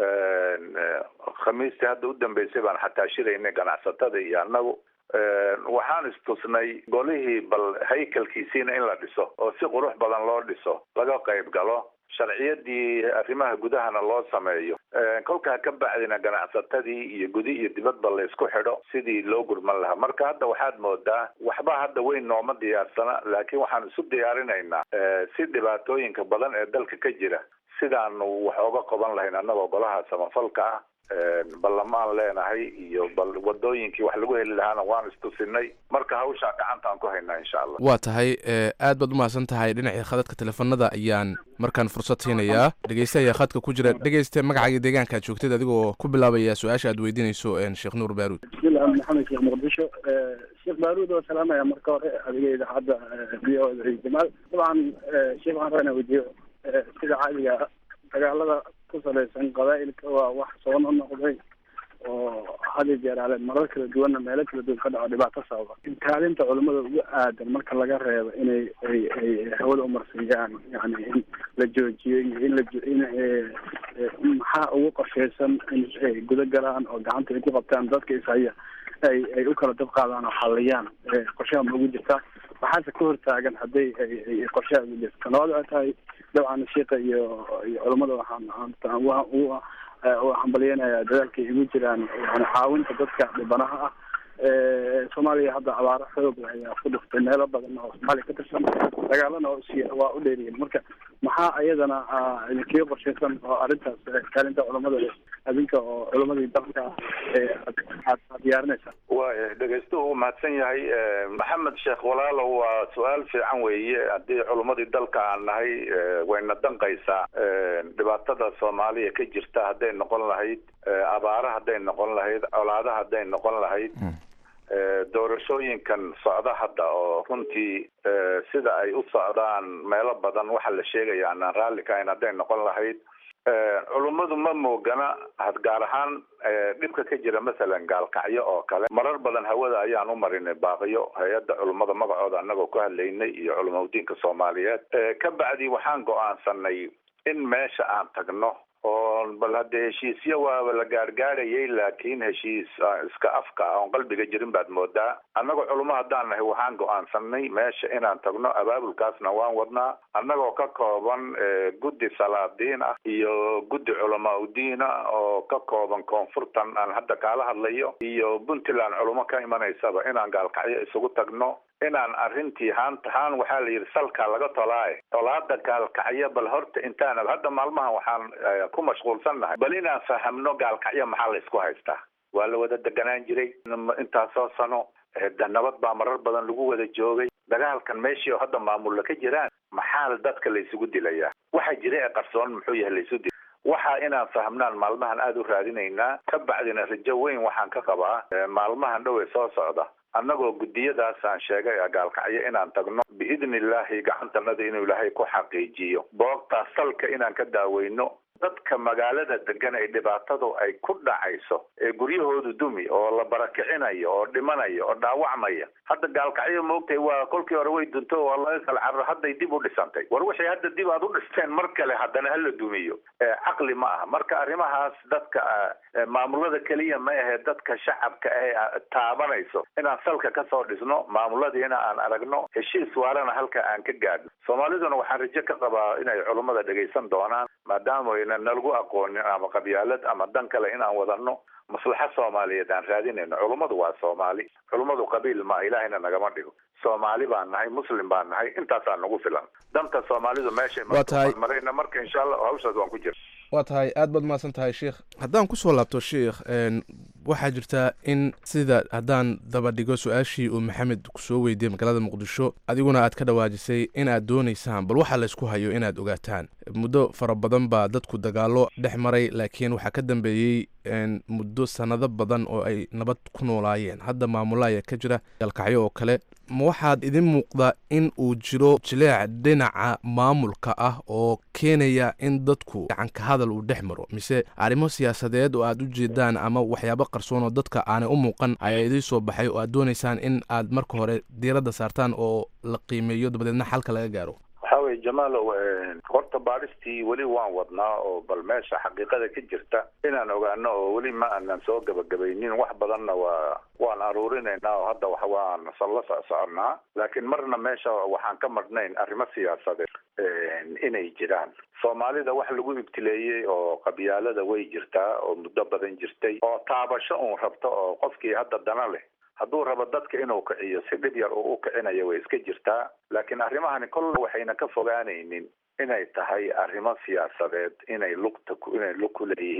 khamiistii hadda u dambeysay baan xataa shiraynay ganacsatada iyo annagu waxaan istusnay golihii bal haykalkiisiina in la dhiso oo si qurux badan loo dhiso laga qayb galo sharciyadii arrimaha gudahana loo sameeyo kolkaa ka bacdina ganacsatadii iyo gudi iyo dibadba la isku xidho sidii loo gurman lahaa marka hadda waxaad moodaa waxba hadda weyn nooma diyaarsana laakiin waxaan isu diyaarinaynaa si dhibaatooyinka badan ee dalka ka jira sidaanu wax oga qaban lahayn annagoo golaha samafalka ah ballamaan leenahay iyo bal wadooyinkii wax lagu heli lahaana waan istusinay marka hawshaa gacantaan ku haynaa insha allah waa tahay aad baad umahadsan tahay dhinacii khadadka teleefanada ayaan markaan fursad siinayaa dhegeyste ayaa khadka ku jira dhegeyste magacaaga deegaanka aad joogtid adigoo ku bilaabaya su-aasha aad weydiinayso sheekh nuur baaruud bismillah maxamed sheekh muqdisho sheekh baaruud oo salaamaya marka hore adiga idaacadda v o da jamaal dabcan sheekh waxaan rabaa inaan weydiiyo sida caadiga dagaalada ku salaysan qabaa'ilka waa wax soo noqnoqday oo hadi jeer ale marar kala duwanna meelo kala duwan ka dhaco dhibaato sababa kaalinta culimada ugu aadan marka laga reebo inay ay ay hawada umarsiiyaan yani in la joojiyo iyo in la in maxaa ugu qorshaysan in ay guda galaan oo gacanta ay ku qabtaan dadka ishaya ay ay u kala dab qaadaan oo xaliyaan qorshaha ma ugu jirtaa waxaase ka hortaagan hadday ay qorshaha ugu jirta labaad waxay tahay dabcan shiika iyo iyo culamada waxaan ugu hambalyeynaya dadaalkay igu jiraan yani caawinta dadka dhibanaha ah soomaaliya hadda abaaro xoog leh ayaa ku dhuftay meelo badan oo soomaaliya ka tirsan dagaalana waa u dheeriyin marka maxaa ayadana idinkaga qorshaysan oo arrintaas kaalinta culamada adinka oo culamadii dalka aad diyaarinaysaa waaya dhegeystuhu uu mahadsan yahay maxamed sheekh walaalow waa su-aal fiican weeye haddii culummadii dalka aan nahay wayna danqaysaa dhibaatada soomaaliya ka jirta hadday noqon lahayd abaara hadday noqon lahayd colaada hadday noqon lahayd doorashooyinkan socda hadda oo runtii sida ay u socdaan meelo badan waxaa la sheegaya aanaan raalli kahayn hadday noqon lahayd culummadu ma moogana gaar ahaan dhibka ka jira masalan gaalkacyo oo kale marar badan hawada ayaan u marinay baaqiyo hay-adda culummada magacooda annagoo ku hadlaynay iyo culamaudiinka soomaaliyeed ka bacdi waxaan go-aansanay in meesha aan tagno oo bal haddee heshiisyo waaba la gaargaarayay laakiin heshiis iska afka ah oon qalbiga jirin baad moodaa annagoo culummo haddaan nahay waxaan go-aansanay meesha inaan tagno abaabulkaasna waan wadnaa annagoo ka kooban guddi salaadiin ah iyo guddi culamaa udiin ah oo ka kooban koonfurtan aan hadda kaala hadlayo iyo puntland culummo ka imanaysaba inaan gaalkacyo isugu tagno inaan arrintii haanta haan waxaa la yidhi salkaa laga tolaaye tolaada gaalkacyo bal horta intaana hadda maalmahan waxaan ku mashquulsannahay bal inaan fahamno gaalkacyo maxaa la isku haystaa waa la wada deganaan jiray intaasoo sano nabad baa marar badan lagu wada joogay dagaalkan meeshii oo hadda maamulla ka jiraan maxaa dadka la isugu dilayaa waxa jira ee qarsoon muxuu yahay laisu dil waxa inaan fahmnaan maalmahan aada u raadinaynaa ka bacdina rajo weyn waxaan ka qabaa maalmahan dhow ee soo socda annagoo guddiyadaasaan sheegay gaalkacyo inaan tagno biidni illaahi gacantanada inuu ilaahay ku xaqiijiyo boogtaas salka inaan ka daaweyno dadka magaalada degan ee dhibaatadu ay ku dhacayso ee guryahoodu dumi oo la barakicinayo oo dhimanayo oo dhaawacmaya hadda gaalkacyo moogtay waa kolkii hore way dunto oo laga kala carro hadday dib u dhisantay war waxay hadda dib aad u dhisteen mar kale haddana hala dumiyo caqli ma aha marka arrimahaas dadka maamulada keliya ma ahe dadka shacabka ee taabanayso inaan salka kasoo dhisno maamuladiina aan aragno heshiis waarana halka aan ka gaadhno soomaaliduna waxaan rajo ka qabaa inay culummada dhegaysan doonaan maadaama ayna nalagu aqoonin ama qabyaalad ama dan kale inaan wadano maslaxa soomaaliyeed aan raadinayno culummadu waa soomaali culummadu qabiil ma ilaahayna nagama dhigo soomaali baan nahay muslim baan nahay intaasaa nagu filan danta soomaalidu meeshay Waa tahay. marayna marka insha allah hawshaas waan ku jira waa tahay aad baad mahadsan tahay sheikh haddaan kusoo laabto sheikh n waxaa jirtaa in sida haddaan daba dhigo su-aashii uu maxamed kusoo weydiiyey magaalada muqdisho adiguna aad ka dhawaajisay inaad doonaysaan bal waxa laysku hayo inaad ogaataan muddo fara badan baa dadku dagaallo dhex maray laakiin waxaa ka dambeeyey n muddo sannado badan oo ay nabad ku noolaayeen hadda maamula ayaa ka jira galkacyo oo kale ma waxaad idin muuqdaa in uu jiro jileec dhinaca maamulka ah oo keenaya in dadku gacanka hadal uu dhex maro mise arrimo siyaasadeed oo aad u jeedaan ama waxyaabo qarsoon oo dadka aanay u muuqan ayaa idiin soo baxay oo aad doonaysaan in aad marka hore diiradda saartaan oo la qiimeeyo dabadeedna xalka laga gaaro waxaa weye jamaalow horta baadhistii weli waan wadnaa oo bal meesha xaqiiqada ka jirta inaan ogaano oo weli ma aanan soo gabagabaynin wax badanna waa waan aruurinaynaa oo hadda wax waan la socsoconnaa laakiin marna meesha waxaan ka marnayn arrimo siyaasadeed inay jiraan soomaalida wax lagu ibtileeyey oo qabyaalada way jirtaa oo muddo badan jirtay oo taabasho uun rabto oo qofkii hadda dana leh hadduu rabo dadka inuu kiciyo si dhib yar uu u kicinayo way iska jirtaa laakiin arrimahani kolle waxayna ka fogaanaynin inay tahay arrimo siyaasadeed inay lugta ku inay lug ku leeyihiin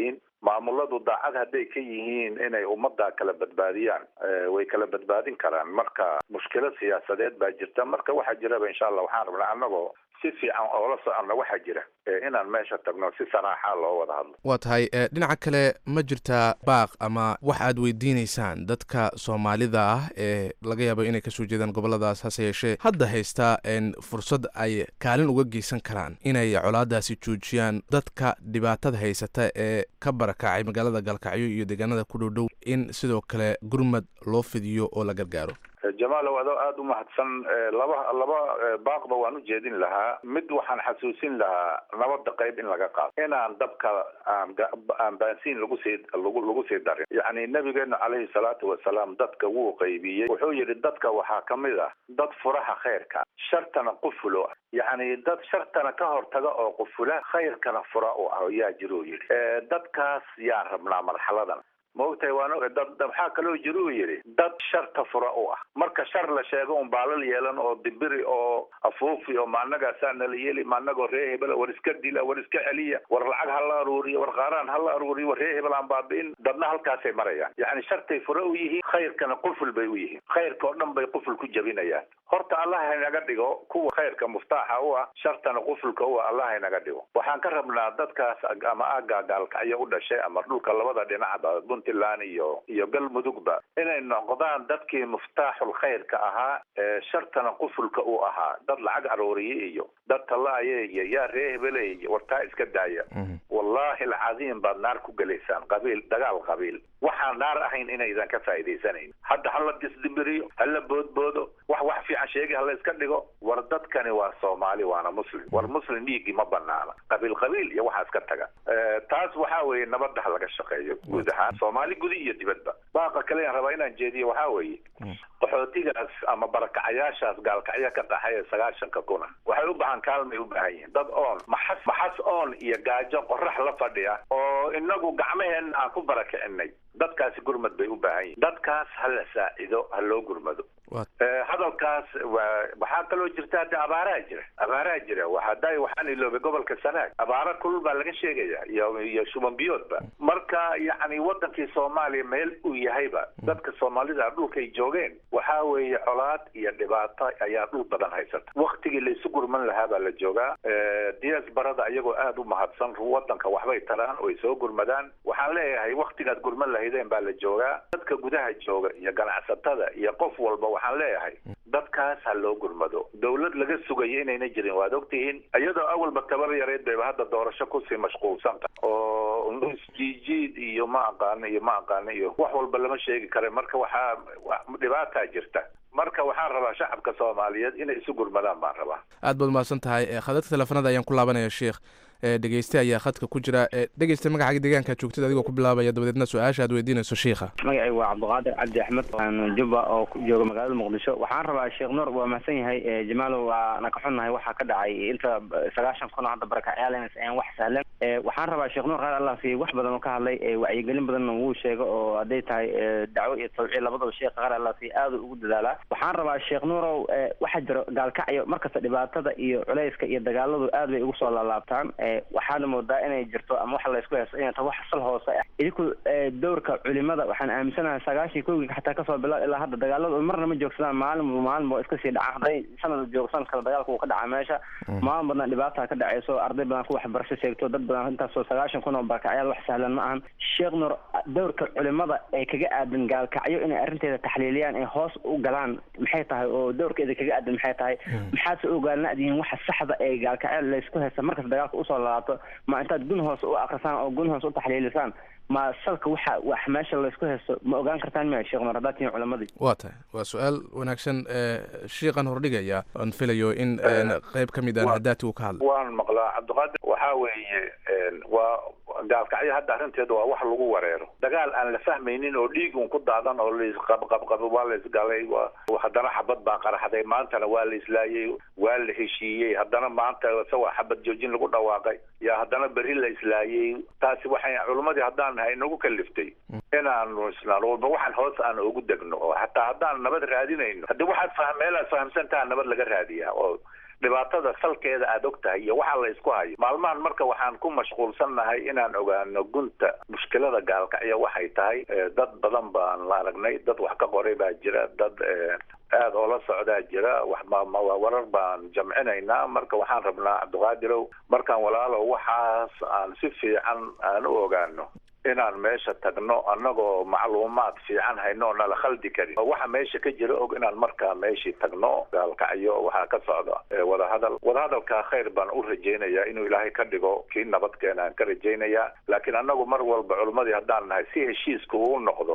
maamuladu daacad hadday ka yihiin inay ummadda kala badbaadiyaan way kala badbaadin karaan marka mushkilad siyaasadeed baa jirta marka waxaa jiraba insha allah waxaan rabnaa annagoo si fiican oola soconna waxaa jira inaan meesha tagno si saraaxa loo wada hadlo waa tahay dhinaca kale ma jirtaa baaq ama wax aad weydiineysaan dadka soomaalida ah ee laga yaabo inay kasoo jeedaan goboladaas hase yeeshee hadda haystaa fursad ay kaalin uga geysan karaan inay colaadaasi joojiyaan dadka dhibaatada haysata ee ka barakacay magaalada gaalkacyo iyo deegaanada ku dhowdhow in sidoo kale gurmad loo fidiyo oo la gargaaro jamaalow adoo aada u mahadsan laba laba baaqba waan u jeedin lahaa mid waxaan xasuusin lahaa nabada qayb in laga qaado inaan dabka aan aan baansiin lagu sii lagu lagu sii darin yacni nabigeenu calayhi salaatu wasalaam dadka wuu qaybiyey wuxuu yidhi dadka waxaa kamid ah dad furaha khayrka shartana qufulo yacni dad shartana ka hortaga oo qufula khayrkana fura u ah yaa jiruu yidhi dadkaas yaan rabnaa marxaladan maogtahay waan dad waxaa kaloo jira uu yidhi dad sharta fura u ah marka shar la sheego un baalal yeelan oo dibiri oo afuufi oo maanagaasaa nala yeeli maanagoo ree hebela war iska dila war iska celiya war lacag ha la aruuriyo war qaaraan ha la aruuriyo war ree hebel aan baabi'in dadna halkaasay marayaan yacni shartay fura u yihiin khayrkana quful bay u yihiin khayrka oo dhan bay quful ku jabinayaan horta allah haynaga dhigo kuwa khayrka muftaaxa u ah shartana qufulka u ah allah haynaga dhigo waxaan ka rabnaa dadkaas ama aagaa gaalkacyo u dhashay ama dhulka labada dhinacba puntland iyo iyo galmudugba inay noqdaan dadkii muftaaxul khayrka ahaa ee shartana qufulka u ahaa dad lacag arooriye iyo dad tallaaye iyo yaa ree hebele iyo wartaa iska daaya wallahi alcadiim baad naar ku gelaysaan qabiil dagaal qabiil waxaan naar ahayn inaydan ka faa'iidaysanayn hadda hala disdibiriyo hala boodboodo wax wax fiican sheegi hala iska dhigo war dadkani waa soomaali waana muslim war muslim dhiiggii ma banaana qabiil qabiil iyo waxaa iska taga taas waxaa weeye nabadda ha laga shaqeeyo guud ahaan soomaali gudi iyo dibadba baaqa kale aan rabaa inaan jeediyo waxaa weeye qaxootigaas ama barakacayaashaas gaalkacyo ka dhaxay ee sagaashanka kuna waxay u baahan kaalmay u baahan yihiin dad oon maxas maxas oon iyo gaajo qorax la fadhiya oo inagu gacmaheenna aan ku barakicinay dadkaasi gurmad bay u baahan yihin dadkaas ha la saacido ha loo gurmado hadalkaas waa waxaa kaloo jirta hadda abaaraha jira abaaraha jira waxaday waxaan iloobay gobolka sanaag abaara kulul baa laga sheegaya iyo iyo shuban biyoodba marka yacni wadankii soomaaliya meel uu yahayba dadka soomaalida dhulkay joogeen waxaa weeye colaad iyo dhibaato ayaa dhul badan haysata waktigii laysu gurman lahaa baa la joogaa dias barada iyagoo aada u mahadsan wadanka waxbay taraan oy soo gurmadaan waxaan leeyahay waktigaad gurman lahaydeen baa la joogaa dadka gudaha jooga iyo ganacsatada iyo qof walba waxaan leeyahay dadkaas ha loo gurmado dawlad laga sugayo inayna jirin waad ogtihiin iyadoo awalba tabar yareed bayba hadda doorasho kusii mashquulsanta oo isjiijiid iyo ma aqaano iyo ma aqaano iyo wax walba lama sheegi kara marka waxaa dhibaataa jirta marka waxaan rabaa shacabka soomaaliyeed inay isu gurmadaan baan rabaa aad baad umahadsan tahay khadadka teleefanada ayaan ku laabanaya sheikh dhegeyste ayaa khadka ku jira dhegeyste magacaaga deegaanka joogtada adigoo ku bilaabaya dabadeedna su-aasha aad weydiinayso shiikha magacay waa cabdiqaadir cabdi axmed waan jubba oo jooga magaalada muqdisho waxaan rabaa sheekh nuur waa mahadsan yahay jamaalow waana ka xunnahay waxaa ka dhacay inta sagaashan kun oo hadda barakacyaalenas ayaan wax sahlan waxaan rabaa sheekh nuur qaar allah siiye wax badan oo ka hadlay wacyigelin badanna wuu sheego oo hadday tahay dacwo iyo tawciid labadaba sheekha qaar allah siiye aada ugu dadaalaa waxaan rabaa sheekh nuurow waxaa jiro gaalkacyo markasta dhibaatada iyo culayska iyo dagaaladu aad bay ugu soo laalaabtaan waxaana moodaa inay jirto ama waxa laysku heesto inay tahay wax sal hoose ah idinku dowrka culimada waxaan aaminsanahay sagaashii kowgii xataa kasoo bilaab ilaa hadda dagaaladu marna ma joogsadaan maalin maalin ba iska sii dhacaan hadday sanad joogsan kale dagaalka uu ka dhaca meesha maalin badan dhibaataa ka dhacayso arday badan ku waxbarasho sheegto dad badan intaasoo sagaashan kun oo barakacyaal wax sahlan ma ahan sheekh nur dowrka culimada ee kaga aadan gaalkacyo inay arrinteeda taxliiliyaan ee hoos u galaan maxay tahay oo dowrkeeda kaga aadan maxay tahay maxaadse ogaalnaadihiin waxa saxda ee gaalkacyo laysku haysta markasta dagaalka usoo lalaabto ma intaad gun hoose u akrisaan oo gun hoose u taxliilisaan ma salka waxa wax meesha laysku haysto ma ogaan kartaan miya sheekh nur haddaad tihiin culamadii waa tahay waa su-aal wanaagsan shiiqan hordhigaya aan filayo in qeyb ka mid aan hadaati uu ka hadlay waan maqlaa cabdiqaadir waxaa weeye waa gaalkacyo hadda arrinteeda waa wax lagu wareero dagaal aan la fahmaynin oo dhiig un ku daadan oo laisqabqabqabo waa la isgalay haddana xabad baa qaraxday maantana waa la islaayey waa la heshiiyey haddana maanta isagoo xabad joojin lagu dhawaaqay yaa haddana berri la islaayey taasi waxay culimmadii haddaan nahay nagu kaliftay inaanu isnaan walba waxaan hoos aan ugu degno oo hataa haddaan nabad raadinayno haddii waxaad fah meelaad fahamsantaha nabad laga raadiyaa oo dhibaatada salkeeda aad og tahay iyo waxa la isku hayo maalmahan marka waxaan ku mashquulsannahay inaan ogaano gunta mushkilada gaalkacyo waxay tahay dad badan baan la aragnay dad wax ka qoray baa jira dad aada oo la socdaa jira wax warar baan jamcinaynaa marka waxaan rabnaa cabdiqaadirow markaan walaalow waxaas aan si fiican aan u ogaano inaan meesha tagno annagoo macluumaad fiican hayno oo nala khaldi karin waxa meesha ka jira og inaan markaa meeshii tagno gaalkacyo waxaa ka socda wadahadal wadahadalkaa khayr baan u rajaynayaa inuu ilaahay ka dhigo kii nabadkeena aan ka rajaynayaa laakiin annagu mar walba culimmadii haddaan nahay si heshiiska uu noqdo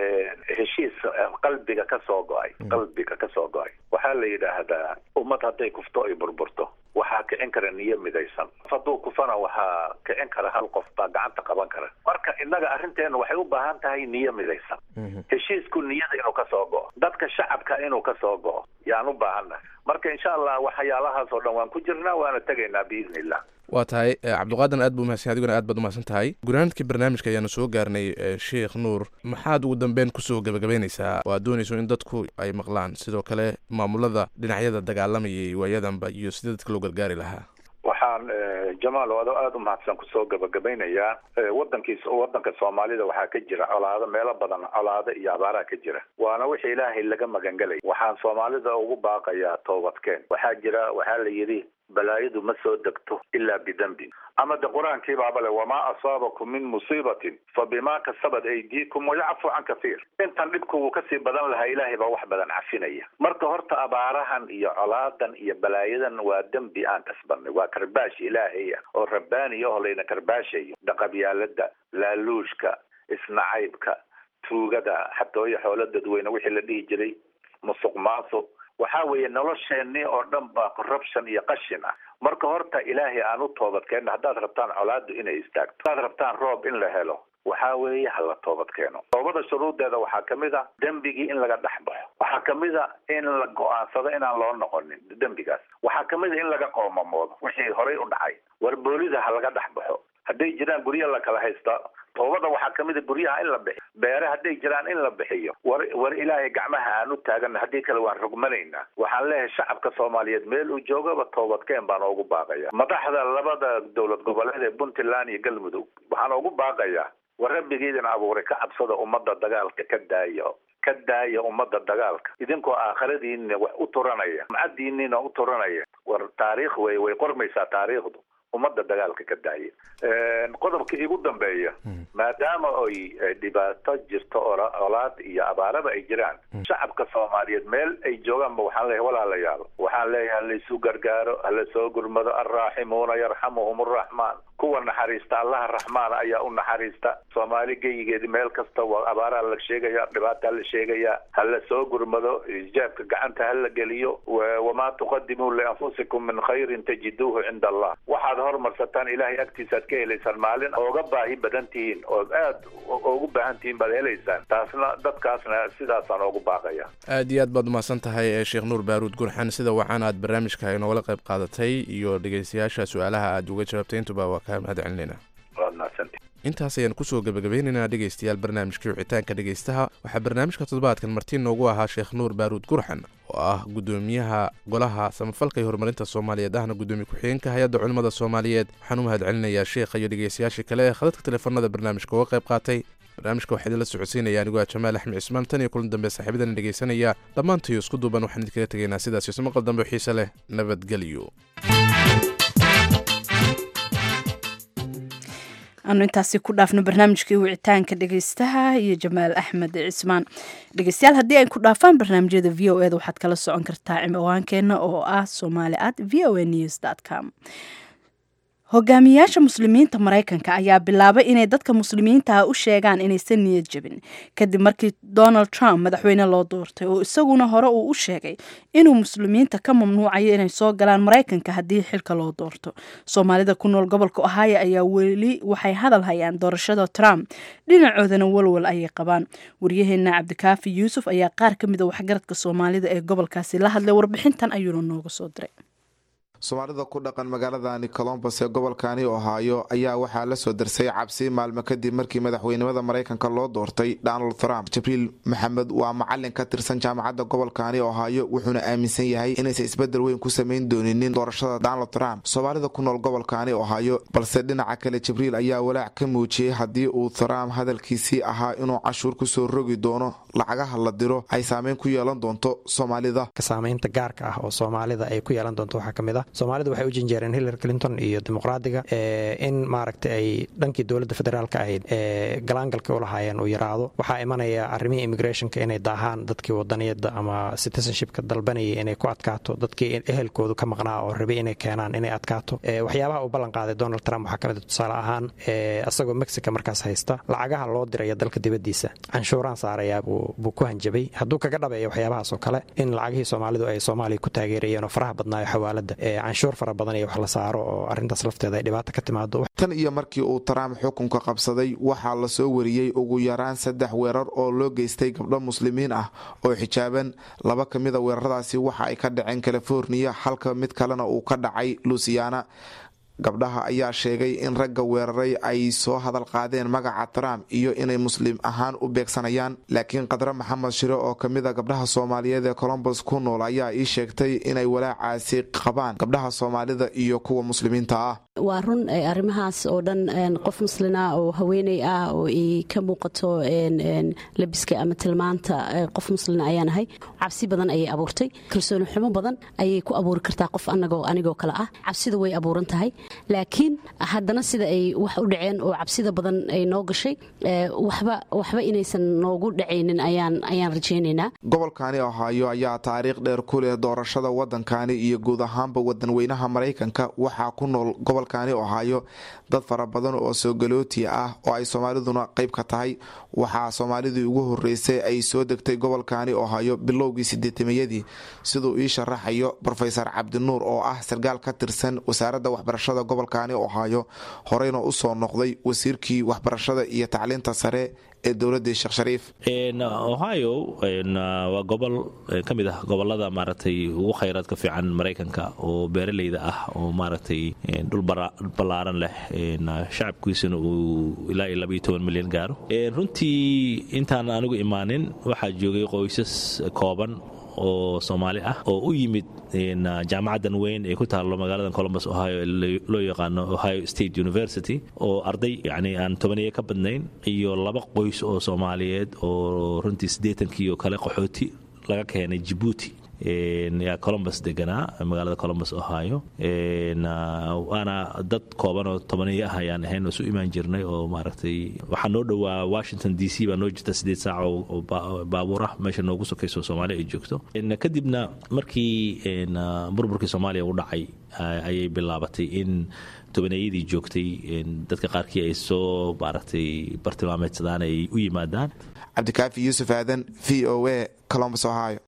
heshiis qalbiga ka soo go-ay qalbiga ka soo go-ay waxaa la yidhaahdaa ummad hadday kufto ay burburto waxaa kicin kara niyo midaysan hadduu kufana waxaa kicin kara hal qof baa gacanta qaban kara marka innaga arrinteena waxay u baahan tahay niyo midaysan heshiisku niyada inuu ka soo go-o dadka shacabka inuu ka soo go-o yaan u baahannahay marka insha allah waxyaalahaas oo dhan waan ku jirnaa waana tegaynaa biidni illah waa tahay cabdiqaadan aad buu mahadsan adiguna aad baad umahadsan tahay gunaanadkii barnaamijka ayaanu soo gaarnay sheekh nuur maxaad ugu dambeyn kusoo gabagabaynaysaa oo aad doonayso in dadku ay maqlaan sidoo kale maamulada dhinacyada dagaalamayay waayadanba iyo sidii dadka loo gargaari lahaa waxaan jamaal oo adoo aada u mahadsan kusoo gabagabaynayaa wadankiis wadanka soomaalida waxaa ka jira colaado meelo badan colaado iyo abaaraa ka jira waana wixii ilaahay laga magangelay waxaan soomaalida ugu baaqayaa toobadkeen waxaa jira waxaa la yidhi balaayadu ma soo degto ilaa bidembin ama de qur-aankii baaba le wamaa asaabakum min musiibatin fa bimaa kasabat aydiikum wayacfu can kathiir intan dhibku wuu kasii badan lahaa ilaahay baa wax badan cafinaya marka horta abaarahan iyo colaadan iyo balaayadan waa dembi aan kasbanay waa karbaash ilaahay ah oo rabbaani ahoo layna karbaashayo dhaqabyaalada laaluushka isnacaybka tuugada xatooyo xoolo dadweyne wixii la dhihi jiray musuq maasuq waxaa weeye nolosheenii oo dhan baa corruption iyo qashin ah marka horta ilaahay aan u toobadkeenno haddaad rabtaan colaadu inay istaagto haddaad rabtaan roob in la helo waxaa weeye hala toobad keeno toobada shuruudeeda waxaa kamid a dembigii in laga dhex baxo waxaa kamid a in la go-aansado inaan loo noqonin dembigaas waxaa kamid a in laga qoomamoodo wixii horey u dhacay warboolida ha laga dhex baxo hadday jiraan guryo la kala haysta toobada waxaa kamid a guryaha in la bixiyo beere hadday jiraan in la bixiyo war war ilaahay gacmaha aan u taagana haddii kale waan rogmanaynaa waxaan leeyahay shacabka soomaaliyeed meel uu joogaba toobadkeen baan ugu baaqaya madaxda labada dowlad goboleed ee puntland iyo galmudug waxaan ugu baaqayaa war rabbigiidin abuuray ka cabsada ummadda dagaalka ka daaya ka daaya ummadda dagaalka idinkoo aakhiradiina wax u turanaya macadiinina u turanaya war taariikh wey way qormaysaa taariikhdu ummadda dagaalka ka daaya qodobka igu dambeeya maadaama ay dhibaato jirto olaad iyo abaaraba ay jiraan shacabka soomaaliyeed meel ay joogaanba waxaan leeyahay walaalayaal waxaan leeyahay halaysu gargaaro hala soo gurmado alraaximuuna yarxamuhum arraxmaan kuwa naxariista allaha raxmaan ayaa u naxariista soomaali geyigeedi meel kasta waa abaaraa la sheegaya dhibaataa la sheegaya hala soo gurmado ijaabka gacanta hala geliyo wamaa tuqadimuu lianfusikum min khayrin tajiduuhu cinda allah waxaad hormarsataan ilaahay agtiisaad ka helaysaan maalin ooga baahi badan tihiin ood aad ugu baahan tihiin baad helaysaan taasna dadkaasna sidaasaan ugu baaqaya aad iyo aad baad umahadsan tahay sheekh nuur baaruud gurxan sida wacan aad barnaamijka inoola qayb qaadatay iyo dhegeystayaasha su-aalaha aad uga jawaabtay intuba waa kaa mahad celinayna waad mahadsanti intaas ayaan kusoo gebagabeynaynaa dhegeystayaal barnaamijkii wicitaanka dhegeystaha waxaa barnaamijka toddobaadkan marti noogu ahaa sheekh nuur baaruud gurxan oo ah gudoomiyaha golaha samafalka iyo horumarinta soomaaliyeed ahna gudoomiye ku-xigeenka hay-adda culimmada soomaaliyeed waxaan u mahad celinayaa sheekha iyo dhegeystayaashii kale ee khadadka teleefanada barnaamijka uga qayb qaatay barnaamijka waxaa idinla socodsiinaya anigoo ah jamaal axmed cismaan tan iyo kulan dambe saaxiibadan dhegeysanaya dhammaantayo isku duuban waxaan idinkaga tegaynaa sidaas iyo maqal dambe xiise leh nabadgelyo aanu intaasi ku dhaafno barnaamijkii wicitaanka dhegeystaha iyo jamaal axmed cismaan dhegeystayaal haddii ay ku dhaafaan barnaamijyada v o eda waxaad kala socon kartaa ciwaankeenna oo ah somali at v o a news com hogaamiyaasha muslimiinta maraykanka ayaa bilaabay inay dadka muslimiinta ah u sheegaan inaysan niyad jabin kadib markii donald trump madaxweyne loo doortay oo isaguna hore uu u sheegay inuu muslimiinta ka mamnuucayo inay soo galaan maraykanka haddii xilka loo doorto soomaalida ku nool gobolka ohio ayaa weli waxay hadal hayaan doorashada trump dhinacoodana walwal ayay qabaan waryaheena cabdikaafi yuusuf ayaa qaar ka mid a waxgaradka soomaalida ee gobolkaasi la hadlay warbixintan ayuuna nooga soo diray soomaalida ku dhaqan magaaladani colombos ee gobolkani ohaayo ayaa waxaa la soo darsay cabsi maalmo kadib markii madaxweynimada maraykanka loo doortay donald trump jibriil maxamed waa macalin ka tirsan jaamacadda gobolkani ohaayo wuxuuna aaminsan yahay inaysan isbedel weyn ku samayn dooninin doorashada donald trump soomaalida ku nool gobolkani ohaayo balse dhinaca kale jibriil ayaa walaac ka muujiyey haddii uu trump hadalkiisii ahaa inuu cashuur kusoo rogi doono lacagaha la diro ay saameyn ku yeelan doonto soomaalida saamaynta gaarka ah oo soomaalida ay ku yeelan doonto waxaa ka mid ah soomaalidu waxay u janjeereen hillary clinton iyo dimuqraadiga in maaragtay ay dhankii dowladda federaalka ahayd galaangalka u lahaayeen uu yaraado waxaa imanaya arrimihii immigrationka inay daahaan dadkii wadaniyada ama citizenshipka dalbanayay inay ku adkaato dadkii ehelkoodu ka maqnaa oo rabay inay keenaan inay adkaato waxyaabaha uu ballan qaaday donald trump waxaa ka mid tusaale ahaan isagoo mexica markaas haysta lacagaha loo diraya dalka dibaddiisa canshuuraan saarayaa buu ku hanjabay hadduu kaga dhabeeya waxyaabahaas oo kale in lacagihii soomaalidu ay soomaaliya ku taageerayeen oo faraha badnaayo xawaalada canshuur fara badan iyo wax la saaro oo arrintaas lafteeda ay dhibaato ka timaado tan iyo markii uu trump xukunka qabsaday waxaa lasoo wariyey ugu yaraan saddex weerar oo loo geystay gabdho muslimiin ah oo xijaaban laba ka mida weeraradaasi waxa ay ka dhaceen californiya halka mid kalena uu ka dhacay lusiana gabdhaha ayaa sheegay in ragga weeraray ay soo hadal qaadeen magaca trump iyo inay muslim ahaan u beegsanayaan laakiin qadre maxamed shire oo kamid a gabdhaha soomaaliyeed ee colombos ku nool ayaa ii sheegtay inay walaacaasi qabaan gabdhaha soomaalida iyo kuwa muslimiinta ah waa run arrimahaas oo dhan qof muslina oo haweeney ah oo ay ka muuqato labiska ama tilmaanta qof muslina ayaanahay cabsi badan ayay abuurtay kalsooni xumo badan ayay ku abuuri kartaa qof anagoo anigoo kale ah cabsida way abuuran tahay laakiin haddana sida ay wax u dhaceen oo cabsida badan ay noo gashay waxba waxba inaysan noogu dhacaynin ayaan ayaan rajaynaynaa gobolkani ohaayo ayaa taariikh dheer ku leh doorashada wadankani iyo guud ahaanba wadanweynaha maraykanka waxaa ku nool gobolkani ohaayo dad fara badan oo soogalooti ah oo ay soomaaliduna qayb ka tahay waxaa soomaalidii ugu horeysay ay soo degtay gobolkani ohaayo bilowgii sideetameyadii siduu ii sharaxayo rofesor cabdinuur oo ah sarkaal ka tirsan wasaaradda waxbarashada gobolkani ohaayo horeyna usoo noqday wasiirkii waxbarashada iyo tacliinta sare ee dowladii sheekh shariif ohio waa gobol ka mid ah gobolada maaragtay ugu khayraadka fiican maraykanka oo beeraleyda ah oo maaragtay dhul ballaaran leh shacabkiisuna uu ilaa iyo labaiyo toban milyan gaaro runtii intaan anigu imaanin waxaa joogay qoysas kooban oo soomaali ah oo u yimid jaamacaddan weyn ee ku taallo magaalada colombus ohio loo yaqaano ohio state university oo arday yacni aan tobaniyo ka badnayn iyo laba qoys oo soomaaliyeed oo runtii siddeetankii oo kale qaxooti laga keenay jibuuti yaa colombus deganaa magaalada colombus ohio waana dad kooban oo tobaniyo ah ayaan ahayn oo isu imaan jirnay oo maaragtay waxaa noo dhowaa washington d c baa noo jirta siddeed saac oo baabuur ah meesha noogu sokayso soomaaliya ay joogto kadibna markii burburkii soomaaliya u dhacay ayay bilaabatay in tobaneeyadii joogtay dadka qaarkii ay soo maaragtay bartilmaameedsadaan ay u yimaadaan cabdikaafi yuusuf aadan v o a colombus ohio